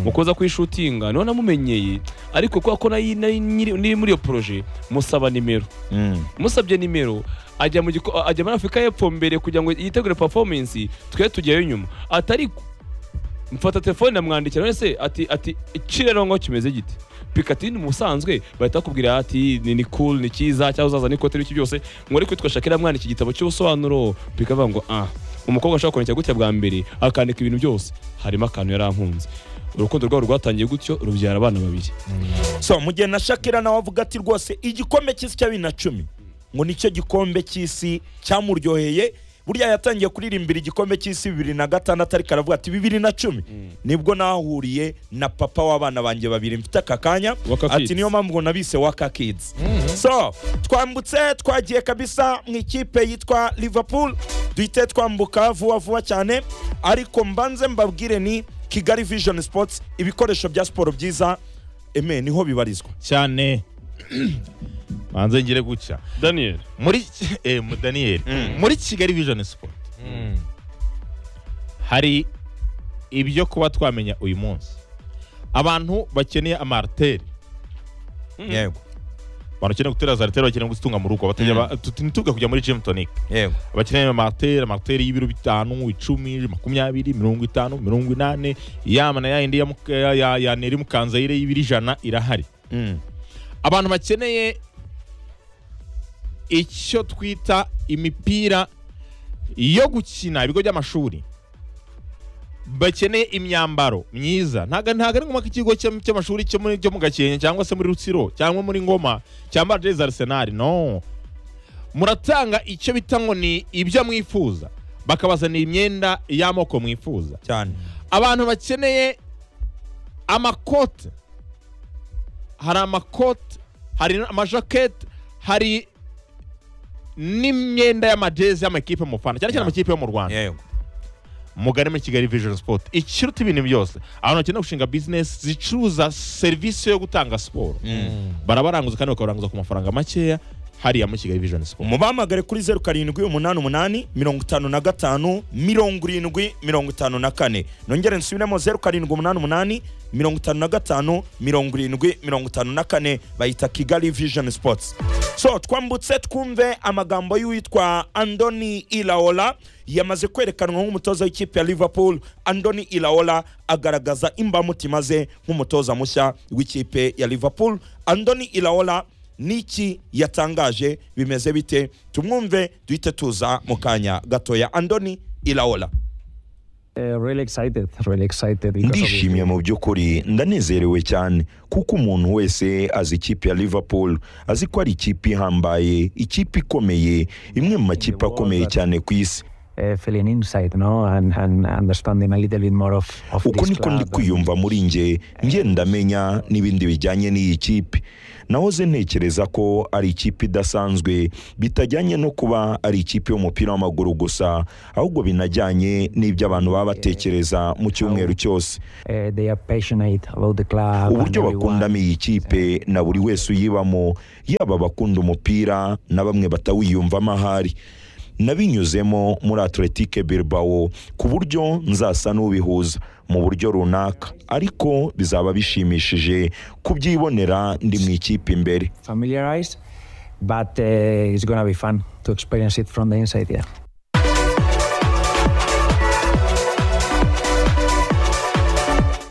mukoza kuyishutinga niho namumenyeye ariko kubera ko nayo nayo nyiri niri muri iyo poroje musaba nimero musabye nimero ajya mu giko ajya muri Afurika y'Epfo mbere kugira ngo yitegure performance twe tujyayo nyuma atariko mfata telefone namwandikira none se ati ati iki rero ngo kimeze gite pikatini musanzwe bahita bakubwira ati ni ni cool ni cyiza cyangwa uzaza n'ikote n'iki byose ngo ariko witwa Shakira mwana iki gitabo cy'ubusobanuro bikavuga ngo ah umukobwa ashobora kwandikira gutya bwa mbere akandika ibintu byose harimo akantu yarankunze urukundo rwabo rwatangiye gutyo rubyara abana babiri so mu gihe na shakira nawe avuga ati rwose igikombe cy'isi cya bibiri na cumi ngo nicyo gikombe cy'isi cyamuryoheye burya yatangiye kuririmbira igikombe cy'isi bibiri na gatandatu ariko aravuga ati bibiri na cumi nibwo nahuriye na papa w'abana banjye babiri mfite aka kanya Waka Kids. ati niyo mpamvu ngo nabise waka kids so twambutse twagiye kabisa mu ikipe yitwa liverpool duhite twambuka vuba vuba cyane ariko mbanze mbabwire ni kigali vision sports ibikoresho bya siporo byiza eme niho bibarizwa cyane banze ngire guca Daniel muri eh, mu- daniyeli muri kigali vision sport hari ibyo kuba twamenya uyu munsi abantu bakeneye amariteri yego abantu bakeneye gutera za ariteri bakeneye gutunga mu rugo batajya Mm. ba- tu- ntitujya kujya muri gym tonic yego bakeneye amariteri amariteri y'ibiro bitanu icumi makumyabiri mirongo itanu mirongo inani yama na yayindi ya muka- ya- ya- ya neri mukanzayire y'ibiro ijana irahari abantu bakeneye icyo twita imipira yo gukina ibigo by'amashuri bakeneye imyambaro myiza ntago ntago ari ngombwa ko ikigo cya- cy'amashuri cyo muri- cyo mu gakenke cyangwa se muri rutsiro cyangwa muri ngoma cyambara jezi arisenali no muratanga icyo bita ngo ni ibyo mwifuza bakabazanira imyenda y'amoko mwifuza cyane abantu bakeneye amakote hari amakote hari amajaketi hari n'imyenda y'amajezi y'amakipe mufana cyane cyane Yeah. amakipe yo mu rwanda yego mugane muri kigali vision sport ikiruta ibintu byose abantu bakeneye gushinga bizinesi zicuruza serivisi yo gutanga siporo barabaranguza kandi bakabaranguza ku mafaranga makeya hariya muri kigali vision sport mubahamagare kuri zeru karindwi umunani umunani mirongo itanu na gatanu mirongo irindwi mirongo itanu na kane nongere nsubiremo zeru karindwi umunani umunani mirongo itanu na gatanu mirongo irindwi mirongo itanu na kane bayita kigali vision sports so twambutse twumve amagambo y'uwitwa andoni ilaola yamaze kwerekanwa nk'umutoza w'ikipe ya liverpool andoni ilaola agaragaza imbamutima ze nk'umutoza mushya w'ikipe ya liverpool andoni ilaola n'iki yatangaje bimeze bite tumwumve duhite tuza mu kanya gatoya andoni ilaola Uh, really excited, really excited. because of the ndishimye mu by'ukuri ndanezerewe cyane kuko umuntu wese azi ikipe ya liverpool azi ko ari ikipe ihambaye ikipe ikomeye imwe mu makipe akomeye cyane ku isi uh, feeling inside, no, and, and understanding a little bit more of, of uko this niko ndi club. kwiyumva muri nge ngenda menya n'ibindi bijyanye n'iyi kipe nahoze ntekereza ko ari ikipe idasanzwe bitajyanye no kuba ari ikipe y'umupira w'amaguru gusa ahubwo binajyanye n'ibyo abantu baba batekereza mu cyumweru cyose Uh, they are passionate about the club. and uburyo everyone. bakundamo iyi kipe na buri wese uyibamo yaba abakunda umupira na bamwe batawiyumvamo ahari nabinyuzemo muri atletique bilbao ku buryo nzasa n'ubihuza mu buryo runaka ariko bizaba bishimishije kubyibonera ndi mu ikipe imbere Familiarized, but uh, it's going to be fun to experience it from the inside, yeah.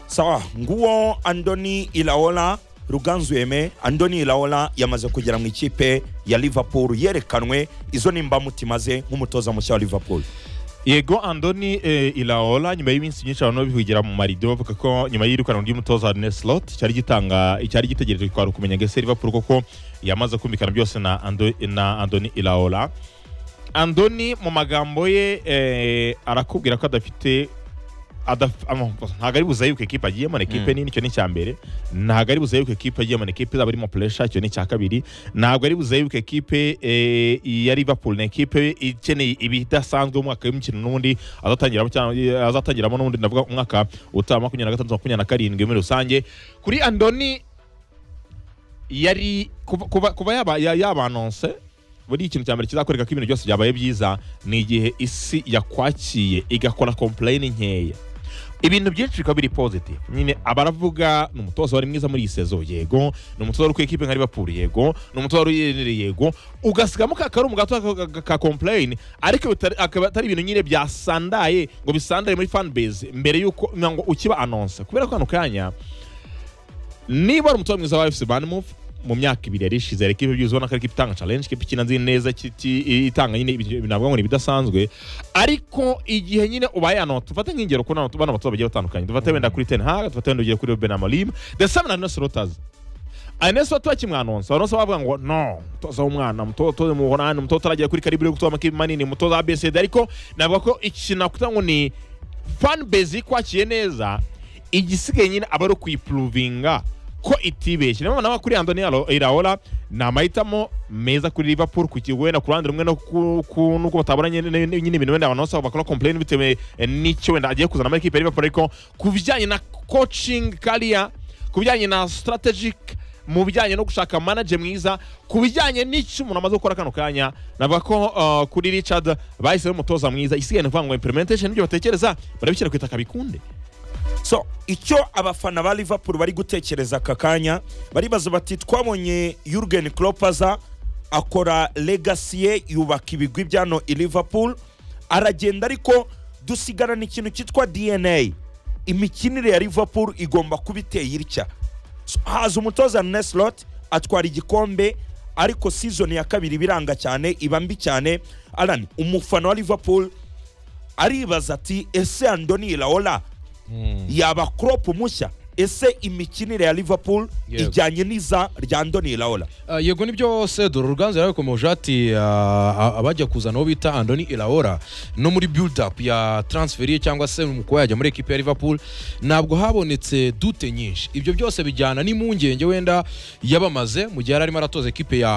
sawa nguwo andoni ilaola ruganzu yeme andoni ilaola yamaze kugera mu ikipe ya liverpool yerekanwe izo ni imbamutima ze nk'umutoza mushya wa liverpool yego andoni eh, ilaola nyuma y'iminsi myinshi abantu babivugira mu marido bavuga ko nyuma y'irukanwa ry'umutoza arne slot cyari gitanga cyari gitegereje kwari ukumenya ngese liverpool koko yamaze kumvikana byose na, Ando, na andoni ilaola andoni mu magambo ye eh, arakubwira ko adafite adaf- ama- ntabwo ari buza yuko ekipe agiyemo ni ekipe nini icyo ni icya mbere ntabwo ari buza yuko ekipe agiyemo ni ekipe izaba irimo puresha icyo ni icya kabiri ntabwo ari buza yuko ekipe eh, ya liverpool ni ekipe ikeneye ibidasanzwe umwaka w'imikino n'ubundi azatangiramo cyangwa- azatangiramo n'ubundi ndavuga umwaka utaha makumyabiri na gatandatu makumyabiri na karindwi muri rusange kuri andoni yari kuva- kuva kuva yaba ya- yabanonse buri ikintu cya mbere kizakoreka ko ibintu byose byabaye byiza ni igihe isi yakwakiye igakora kompleyini nkeya ibintu byinshi bikaba biri positive nyine abaravuga ni umutoza wari mwiza muri iyi sezo yego ni umutoza wari ku ikipe nka liverpool yego ni umutoza wari uyiyemereye yego ugasigamo ka karumu gato ka- ka- ka complain ariko bitari- akaba atari ibintu nyine byasandaye ngo bisandaye muri fan base mbere y'uko ngo ukiba anonse kubera ko hano kanya niba ari umutoza mwiza wa fc banmove mu myaka ibiri yari ishize hari ikipe byuzi ubona ko ari ikipe itanga challenge ikipe ikina nzi neza kiti- i- itanga nyine ibintu navuga ngo ni ibidasanzwe ariko igihe nyine ubaye hano dufate nk'ingero kuri hano bano batoza bagiye batandukanye dufate wenda kuri ten hag dufate wenda ugiye kuri ben amorim the same na nurse rotas aneso bakimwanonsa abanonsa bavuga ngo no umutoza w'umwana umutoza mu buholandi umutoza utaragiye kuri karibu yo gutoza amakipe manini umutoza abcd ariko navuga ko ikintu nakuta ngo ni fan base ikwakiye neza igisigaye nyine aba ari ukuyipuruvinga ko itibeshye niyo mpamvu nawe kuri andoni Aro- iraola ni amahitamo meza kuri liverpool ku kigo wenda ku ruhande rumwe no ku- ku- nuko bataburanye nyine ibintu wenda abanonsa bakora complain bitewe eh, n'icyo wenda agiye kuzana muri ekipe ya liverpool ariko ku bijyanye na coaching career ku bijyanye na strategic mu bijyanye no gushaka manager mwiza ku bijyanye n'icyo umuntu amaze gukora kano kanya navuga ko uh, kuri richard bahisemo umutoza mwiza isigaye ni ukuvuga ngo implementation n'ibyo batekereza barabishyira ku itaka bikunde so icyo abafana ba liverpool bari gutekereza aka kanya baribaza bati twabonye yurgen Klopp aza akora legacy ye yubaka ibigwi byano i liverpool aragenda ariko dusigarana ikintu cyitwa dna imikinire ya liverpool igomba kuba iteye itya So, haza umutoza neslot atwara igikombe ariko season ya kabiri ibiranga cyane iba mbi cyane alan umufana wa liverpool aribaza ati ese andoni iraola yaba crop mushya ese imikinire ya liverpool Yego. ijyanye n'iza rya andoni iraola Ah, yego nibyo sedoro ruganzu yarabikomeje ati ah, a- abajya kuzana uwo bita andoni iraora no muri build up ya transfer ye cyangwa se mu kuba yajya muri ekipe ya liverpool ntabwo habonetse dute nyinshi ibyo byose bijyana n'impungenge wenda yabamaze mu gihe yari arimo aratoza ekipe ya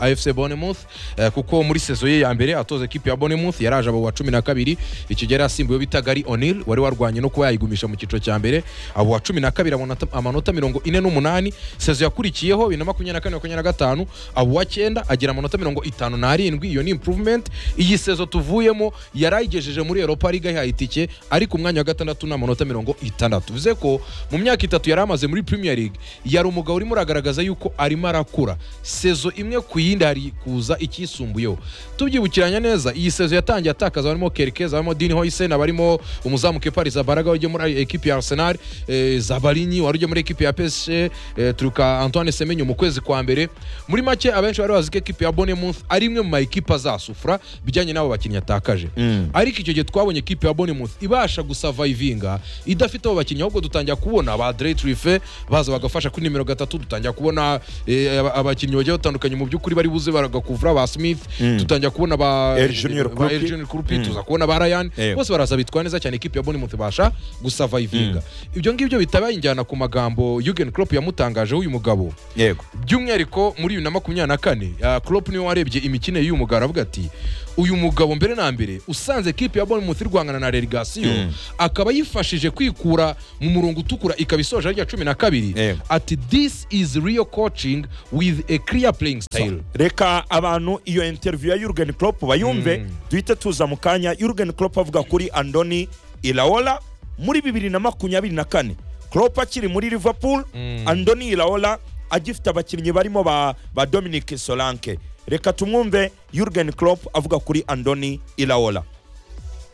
ah, afc bonemouth eh, kuko muri sezo ye ya mbere atoza ekipe ya bonemouth yaraje abo wa cumi na kabiri icyo gihe yari asimbuyeho bita gari onil wari warwanye no kuba yayigumisha mu cyiciro cya mbere abo wa cumi na kabiri abona ta- amanota mirongo ine n'umunani sezo yakurikiyeho bibiri na makumyabiri na kane makumyabiri na gatanu abo wa cyenda agira amanota mirongo itanu n'arindwi iyo ni improvement iyi sezo tuvuyemo yari ayigejeje muri europa league ayihaye itike ariko umwanya wa gatandatu ni amanota mirongo itandatu bivuze ko mu myaka itatu yari amaze muri premier league yari umugabo urimo uragaragaza yuko arimo arakura sezo imwe ku yindi hari kuza icyisumbuyeho tubyibukiranya neza iyi sezo yatangiye atakaza barimo kerkeza barimo dini hoysen barimo umuzamu kepa rizabaraga ujya muri ekipi ya arsenal eh, za Barinyi wari ujya muri ekipi ya PSG eh, turuka Antoine Semenyo mu kwezi kwa mbere muri make abenshi bari bazi ko ekipi ya Bournemouth ari imwe mu mayikipe azasufura bijyanye n'abo bakinnyi yatakaje ariko icyo gihe twabonye ekipi ya Bournemouth ibasha gusavayivinga idafite abo bakinnyi ahubwo dutangira kubona ba Dre Trife baza bagafasha kuri nimero gatatu dutangira kubona eh, aba- abakinnyi bagiye batandukanye mu by'ukuri bari buze baragakuvura ba Smith dutangira kubona ba El Junior ba El Krupi. Junior Krupi tuza kubona ba Ryan Yego. bose baraza bitwara neza cyane ikipe ya Bournemouth ibasha gusavayivinga ibyo ngibyo bitabaye injyana ku magambo Jurgen Klopp yamutangajeho uyu mugabo yego by'umwihariko muri bibiri na makumyabiri na kane ah, Klopp niwe warebye imikino y'uyu mugabo aravuga ati uyu mugabo mbere na mbere usanze ekipe ya Bournemouth iri guhangana na relegasiyo akaba yifashije kwikura mu murongo utukura ikaba isoje rya cumi na kabiri Yego. ati this is real coaching with a clear playing style reka abantu iyo interview ya Jurgen Klopp bayumve duhite tuza mu kanya Jurgen Klopp avuga kuri Andoni Iraola muri bibiri na makumyabiri na kane Klopp akiri muri Liverpool Andoni Iraola agifite abakinnyi barimo ba, ba Dominic Solanke reka tumwumve Jurgen Klopp avuga kuri Andoni Iraola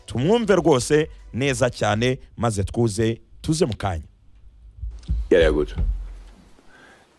tumwumve rwose neza cyane maze twuze tuze mu kanya Yeah, they're good.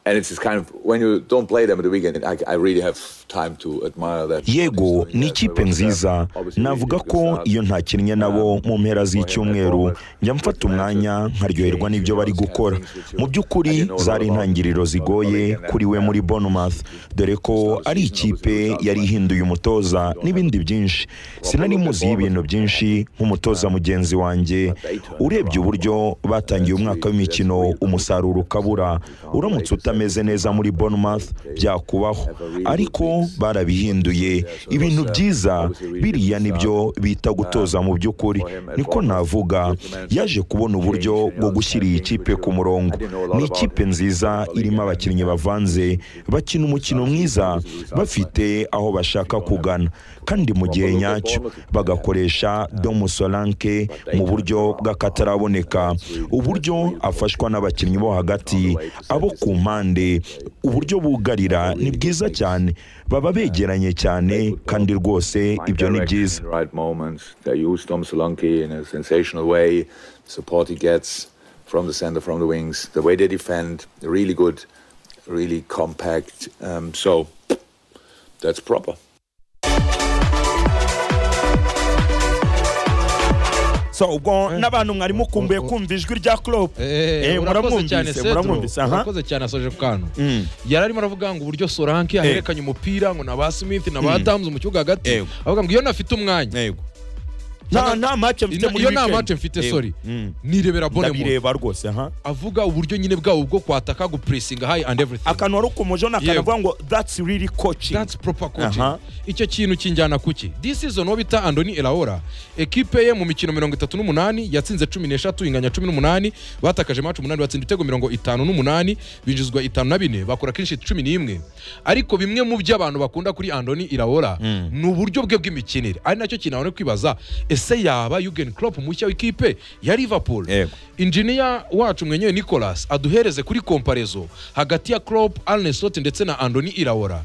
And it's just kind of when you don't play them at the weekend, I, I really have time to admire that. yego ni ikipe nziza navuga ko iyo ntakinnye nabo mu mpera z'icyumweru njya mfata umwanya nkaryoherwa n'ibyo bari gukora mu by'ukuri zari intangiriro zigoye kuri we muri Bournemouth dore ko ari ikipe yari ihinduye umutoza n'ibindi byinshi sinari muzi y'ibintu byinshi nk'umutoza mugenzi wanjye urebye uburyo batangiye umwaka w'imikino umusaruro ukabura uramutse utameze neza muri Bournemouth byakubaho ariko barabihinduye ibintu byiza biriya nibyo bita gutoza mu by'ukuri niko navuga yaje kubona uburyo bwo gushyira iyi kipe ku murongo ni ikipe nziza irimo abakinnyi bavanze bakina umukino mwiza bafite aho bashaka kugana kandi mu gihe nyacyo bagakoresha Domu Solanke mu buryo bw'akataraboneka uburyo afashwa n'abakinnyi bo hagati abo ku mpande uburyo bugarira ni bwiza cyane baba begeranye cyane kandi rwose ibyo ni byiza Right moments. They use Tom Solanke in a sensational way. Support he gets from the center, from the wings. The way they defend, really good, really compact. Um, so that's proper. so ubwo n'abantu mwari mukumbuye kumva ijwi rya Klopp Eh, urakoze cyane muramwumvise muramwumvise Cedro. aha urakoze cyane asoje ku kantu yari arimo aravuga ngo uburyo soranke aherekanye umupira ngo na ba smith na ba damuzi mu kibuga hagati Yego. avuga ngo iyo nafite umwanya yego nta nta make mfite ino- muri iyo nta weekend. mace mfite Yego. sori Mm. nirebera bone ndabireba rwose ha avuga uburyo nyine bwabo bwo kwataka gupuresinga hayi and everything akantu wari ukomeje Yego. n'akanavuga ngo that's really coaching That's proper coaching. Aha. icyo kintu kinjyana kuki this season uwo bita andoni elaora ekipe ye mu mikino mirongo itatu n'umunani yatsinze cumi n'eshatu inganya cumi n'umunani batakaje maci umunani batsinda ibitego mirongo itanu n'umunani binjizwa itanu na bine bakora kenshi cumi n'imwe ariko bimwe mu byo abantu bakunda kuri andoni elaora ni uburyo bwe bw'imikinire ari nacyo kintu abantu bari kwibaza ese yaba yugen Klopp mushya w'ikipe ya liverpool Yego. injiniya wacu mwenyewe nicolas aduhereze kuri komparezo hagati ya Klopp, Arne Slot ndetse na andoni iraora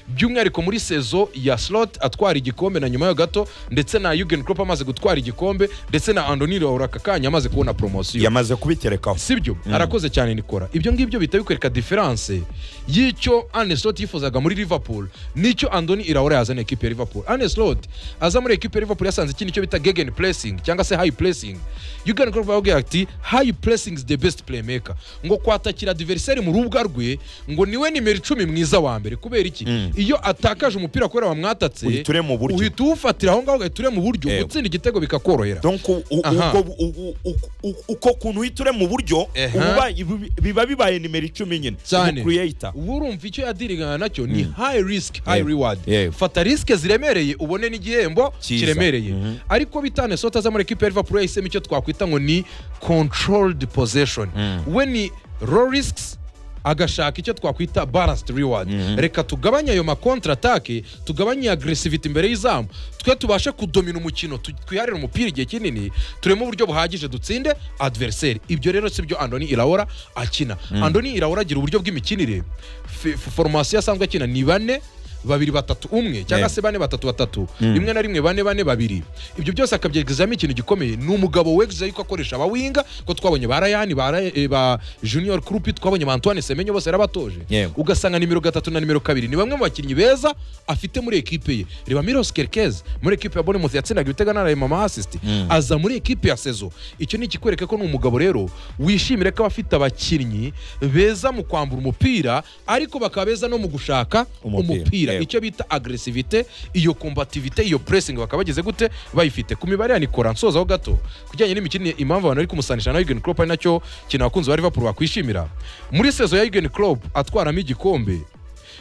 by'umwihariko muri sezo ya slot atwara igikombe na nyuma yaho gato ndetse na yugen Klopp amaze gutwara igikombe ndetse na andoni iraora aka kanya amaze kubona poromosiyo yamaze kubiterekaho sibyo arakoze cyane nikora ibyo ngibyo bihita bikwereka diferanse y'icyo Arne Slot yifuzaga muri liverpool n'icyo andoni iraora yazana ekipe ya liverpool Arne Slot aza muri ekipe ya liverpool yasanze ikintu icyo bita gegen pressing cyangwa se high pressing yugen Klopp avuga ati high pressing is the best playmaker ngo kwatakira diveriseri mu rubuga rwe ngo niwe nimero icumi mwiza wa mbere kubera iki iyo atakaje umupira kubera wamwatatse Uhiture mu buryo. uhita uwufatira aho ngaho ugahita ure mu buryo Yego. gutsinda igitego bikakorohera donc u- u- Aha. ubwo- u- u- u- u- uko kuntu uhita ure mu buryo Ehe. uba- ibi- biba bibaye nimero icumi nyine cyane Ubu creator uba urumva icyo yadirigana nacyo ni high risk high Yego. reward Yego. fata risike ziremereye ubone n'igihembo Cyiza. kiremereye ariko bitane sota za muri ekipe ya Liverpool yahisemo icyo twakwita ngo ni controlled possession we ni low risks agashaka icyo twakwita balanced reward reka tugabanye ayo makontra atake tugabanye agresivite imbere y'izamu twe tubashe kudomina umukino tu- twiharire umupira igihe kinini turemo uburyo buhagije dutsinde adversary ibyo rero si byo andoni iraora akina andoni iraora agira uburyo bw'imikinire F- f- formasiyo asanzwe akina ni bane babiri batatu umwe cyangwa Yeah. se bane batatu batatu rimwe na rimwe bane bane babiri ibyo byose akabyegezamo ikintu gikomeye ni umugabo weguza yuko akoresha abawinga ko twabonye ba rayani ba Ra- eh, ba junior krupi twabonye ba antoine semenyo bose yarabatoje Yego. ugasanga nimero gatatu na nimero kabiri ni bamwe mu bakinnyi beza afite muri ekipe ye reba miros kerkez muri ekipe ya bonemuth yatsindaga ibitego anarema ama assist aza muri ekipe ya sezo icyo ni ikikwereka ko ni umugabo rero wishimira ko aba afite abakinnyi beza mu kwambura umupira ariko bakaba beza no mu gushaka Umupira, umupira yego. icyo bita agresivite iyo kombativite iyo pressing bakaba bageze gute bayifite ku mibare ya nikora nsozaho gato ku kijyanye n'imikino impamvu abantu bari kumusanisha na Jurgen Klopp ari nacyo kintu abakunzi ba Liverpool bakwishimira muri sezo ya Jurgen Klopp atwaramo igikombe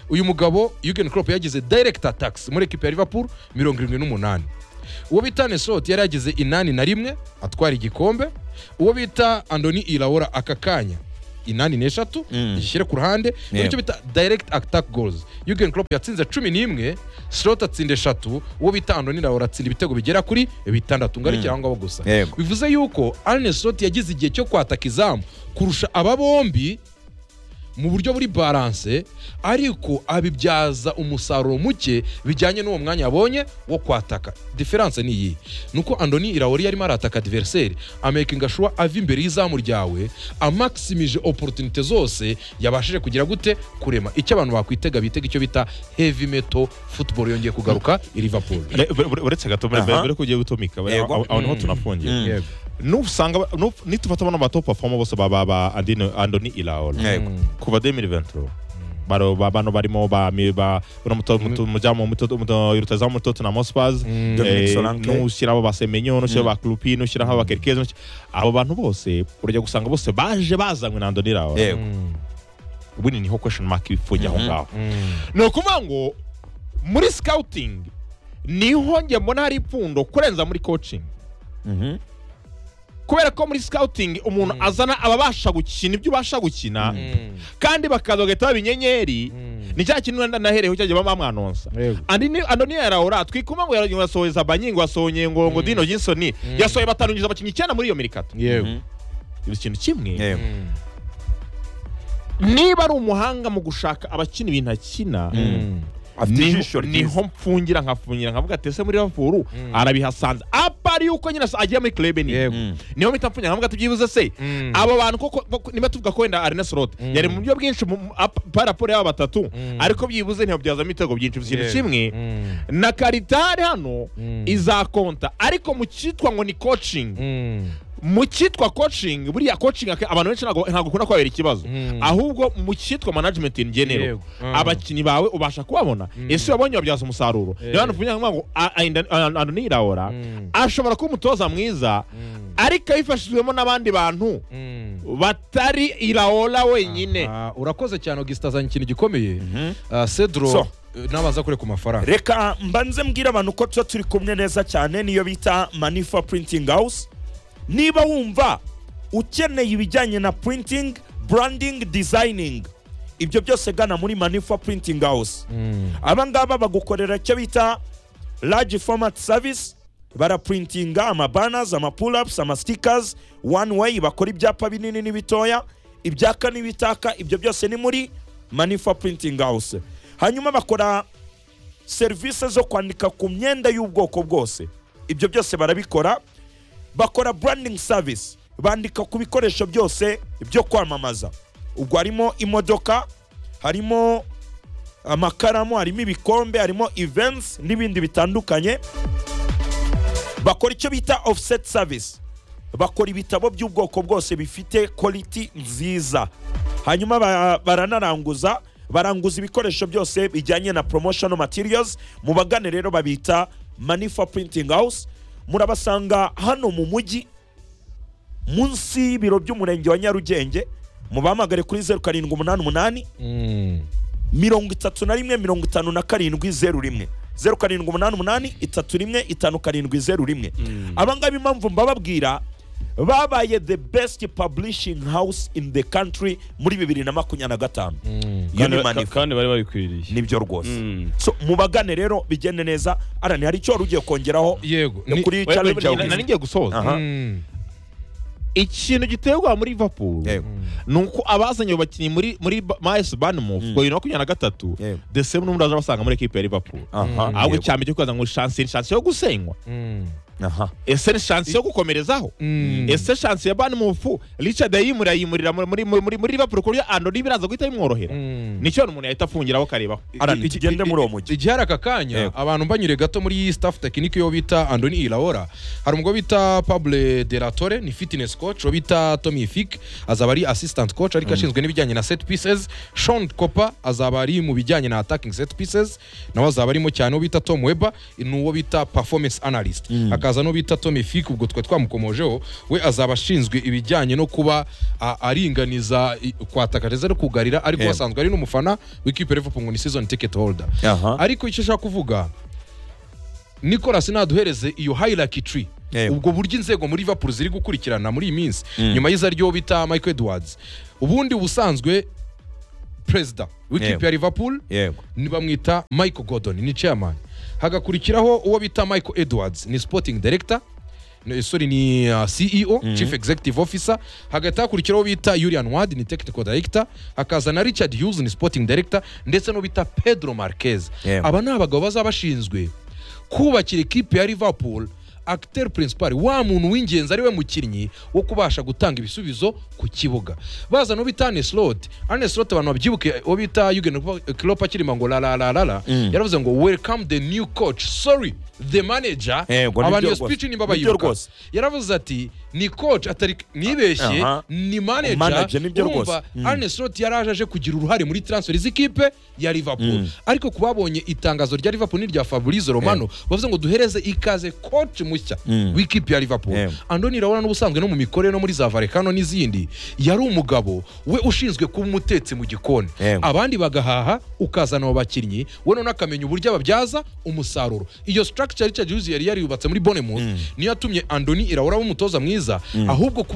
uyu mugabo Jurgen Klopp yagize direct attacks muri ekipe ya Liverpool mirongo irindwi n'umunani uwo bita Nesot yari yagize inani na rimwe atwara igikombe uwo bita Andoni Iraora aka kanya inani n'eshatu gishyire ku ruhande Yeah. icyo bita direct attack goals Jurgen Klopp yatsinze cumi n'imwe Slot atsinda eshatu uwo bita Andoni Iraora atsinda ibitego bigera kuri bitandatu ngo ariko aho ngaho gusa Yego. bivuze yuko Arne Slot yagize igihe cyo kwataka izamu kurusha aba bombi mu buryo buri balance ariko abibyaza umusaruro muke bijyanye n'uwo mwanya yabonye wo kwataka diferanse ni iyi ni uko andoni iraori yarimo arataka diveriseri amekinga shuwa ava imbere y'izamu ryawe amakisimije oporutunite zose yabashije kugira gute kurema icyo abantu bakwitega bitega icyo bita heavy metal football yongeye kugaruka i liverpool Ure- ure- uretse gato mbere Aha. mbere ko ugiye gutomika aho- Yego. aho aho niho tunafungiye Mm. Yego. nusanga nu- nitufata bano batopu bafoma bose baba ba Andino- andoni iraola Yego. kuva 2020 baro ba- bano barimo ba mi- ba uno muto muto mujamu muto muto rutazamu muto tuna Mospas Dominic eh, Solanke. nushyiraho ba Semenyo nushyiraho ba Klupi nushyiraho ba Kerkez nushyira- abo bantu bose urajya gusanga bose baje bazanywe na Andoni iraola yego ubundi niho question mark ifunye aho ngaho ni ukuvuga ngo muri scouting niho njye mbona hari ipfundo kurenza muri coaching Mhm. kubera ko muri scouting umuntu azana ababasha gukina ibyo ubasha gukina kandi bakaza bagahita baba inyenyeri ni cya kintu wenda nahereyeho cyagiye bamwanonsa Yego. andoniya yaraora twikuma ngo yaragiye yasoheza banyingo yasohonye ngo ngo dino jinsoni yasohoye batanu yinjiza abakinnyi icyenda muri iyo mirikato yego ni ikintu kimwe yego niba ari umuhanga mu gushaka abakina ibintu akina afite niho- ijisho ryiza niho mfungira nkafungira nkavuga ati ese muri Liverpool arabihasanze apari yuko nyine agiye muri club ni Yego. Mm. niho mpita mfungira nkavuga ati byibuze se abo bantu koko koko- niba tuvuga ko wenda Arne Slot yari mu buryo bwinshi mu- ap- paraporo y'aba batatu ariko byibuze ntibabyazamo ibitego byinshi ikintu kimwe na Karitari hano izakonta ariko mu cyitwa ngo ni coaching mu cyitwa coaching buriya coaching ake- abantu benshi ntabwo ntabwo ukunda kubabera ikibazo ahubwo mu cyitwa management in general Yego. abakinnyi bawe ubasha kubabona ese wabonye wabyaza umusaruro niyo hantu mvuga ngo a- a- inda- a- a- Andoni Iraola ashobora kuba umutoza mwiza ariko abifashijwemo n'abandi bantu batari Iraola wenyine Ah, urakoze cyane augustin azanye ikintu gikomeye Ah, cedro So. eh, n'abanza kureka amafaranga reka mbanze mbwire abantu ko tuba turi kumwe neza cyane niyo bita manifa printing house niba wumva ukeneye ibijyanye na printing branding designing ibyo byose gana muri manifa printing house aba ngaba bagukorera icyo bita large format service baraprintinga amabanners amapull-ups amasitikers one way bakora ibyapa binini n'ibitoya ibyaka n'ibitaka ibyo byose ni muri manifa printing house hanyuma bakora serivisi zo kwandika ku myenda y'ubwoko bwose ibyo byose barabikora bakora branding service bandika ku bikoresho byose byo kwamamaza ubwo harimo imodoka harimo amakaramu harimo ibikombe harimo events n'ibindi bitandukanye bakora icyo bita offset service bakora ibitabo by'ubwoko bwose bifite quality nziza hanyuma ba- baranaranguza baranguza ibikoresho byose bijyanye na promotional materials mu bagane rero babita manifa printing house murabasanga hano mu mujyi munsi y'ibiro by'umurenge wa nyarugenge mubahamagare kuri zeru karindwi umunani umunani mirongo itatu na rimwe mirongo itanu na karindwi zeru rimwe zeru karindwi umunani umunani itatu rimwe itanu karindwi zeru rimwe abangaba impamvu mbababwira babaye the best publishing house in the country muri bibiri na makumyabiri na gatanu iyo ni kandi, manifa kandi bari babikwiriye nibyo rwose Mm. so mubagane rero bigende neza arani hari icyo wari ugiye kongeraho yego ni ni- kuri challenge Na- yawe nari ngiye gusoza Aha. Mm. ikintu giteye ubwoba muri liverpool yego ni uko abazanye abo bakinnyi muri muri Ba- miles banmouth Mm. ku wa bibiri na makumyabiri na gatatu yego the same n'ubundi aza abasanga muri ekipe ya liverpool aha ahubwo yego. icya mbere cyo kubaza ngo shanse ni shanse yo gusenywa aha ese ni shanse yo gukomerezaho ese shanse ya banmufu richard yayimurira yimurira muri muri muri muri liverpool ku buryo andoni biraza guhita bimworohera nicyo umuntu yahita afungiraho akarebaho Alan, iki- tugende muri uwo mujyi igihe hari aka kanya abantu mbanyure gato muri iyi staff tekinike yo bita andoni iraora hari umugabo bita pable de la Torre, ni fitness coach uwo bita tommy fik azaba ari assistant coach ariko ashinzwe n'ibijyanye na set pieces sean copa azaba ari mu bijyanye na attacking set pieces nawe azaba arimo cyane uwo bita tom weba ni uwo bita performance analyst hakaza n'uwo bita tommy fik ubwo twe twamukomojeho we azaba ashinzwe ibijyanye no kuba a- aringaniza i- kwataka ndetse no kugarira ariko Yego. asanzwe ari n'umufana w'ikipe ya liverpool ngo ni season ticket holder aha ariko icyo ushaka kuvuga nicolas naduhereze iyo hierarchy tree Yego. ubwo buryo inzego muri liverpool ziri gukurikirana muri iyi minsi Mm. nyuma y'iza ryo bita michael edwards ubundi ubusanzwe perezida Yego. w'ikipe ya liverpool yego ni bamwita michael gordon ni chairman hagakurikiraho uwo bita michael edwards ni sporting director ni- sorry ni uh, ceo chief executive officer hagati hakurikiraho uwo bita julian ward ni technical director hakaza na richard hughes ni sporting director ndetse n'uwo bita pedro marquez Yego. aba ni abagabo bazaba bashinzwe kubakira ikipe ya liverpool acteur principal wa muntu w'ingenzi ari we mukinnyi wo kubasha gutanga ibisubizo ku kibuga baza no bita Arne Slot Arne Slot abantu babyibuke uwo bita Jurgen Klopp akirima ngo la la la la la yaravuze ngo welcome the new coach sorry the manager Yego, nibyo abantu iyo rwose. speech nimba Nibyo bayibuka rwose. yaravuze ati ni coach atari nibeshye Aha. ni Manager, manager nibyo urumva rwose. Arne Slot yaraje aje kugira uruhare muri transfer z'ikipe ya Liverpool ariko ku babonye itangazo rya Liverpool n'irya Fabrizio Romano bavuze ngo duhereze ikaze coach mushya w'ikipe ya Liverpool Yeah. Andoni Raola n'ubusanzwe no mu mikorere no muri za Varekano n'izindi yari umugabo we ushinzwe kuba umutetsi mu gikoni Yeah. abandi bagahaha ukazana abo bakinnyi we none akamenya uburyo ababyaza umusaruro iyo structure Richard Hughes yari yarubatse muri Bournemouth niyo yatumye Andoni Iraola aba umutoza mwiza ahubwo kuba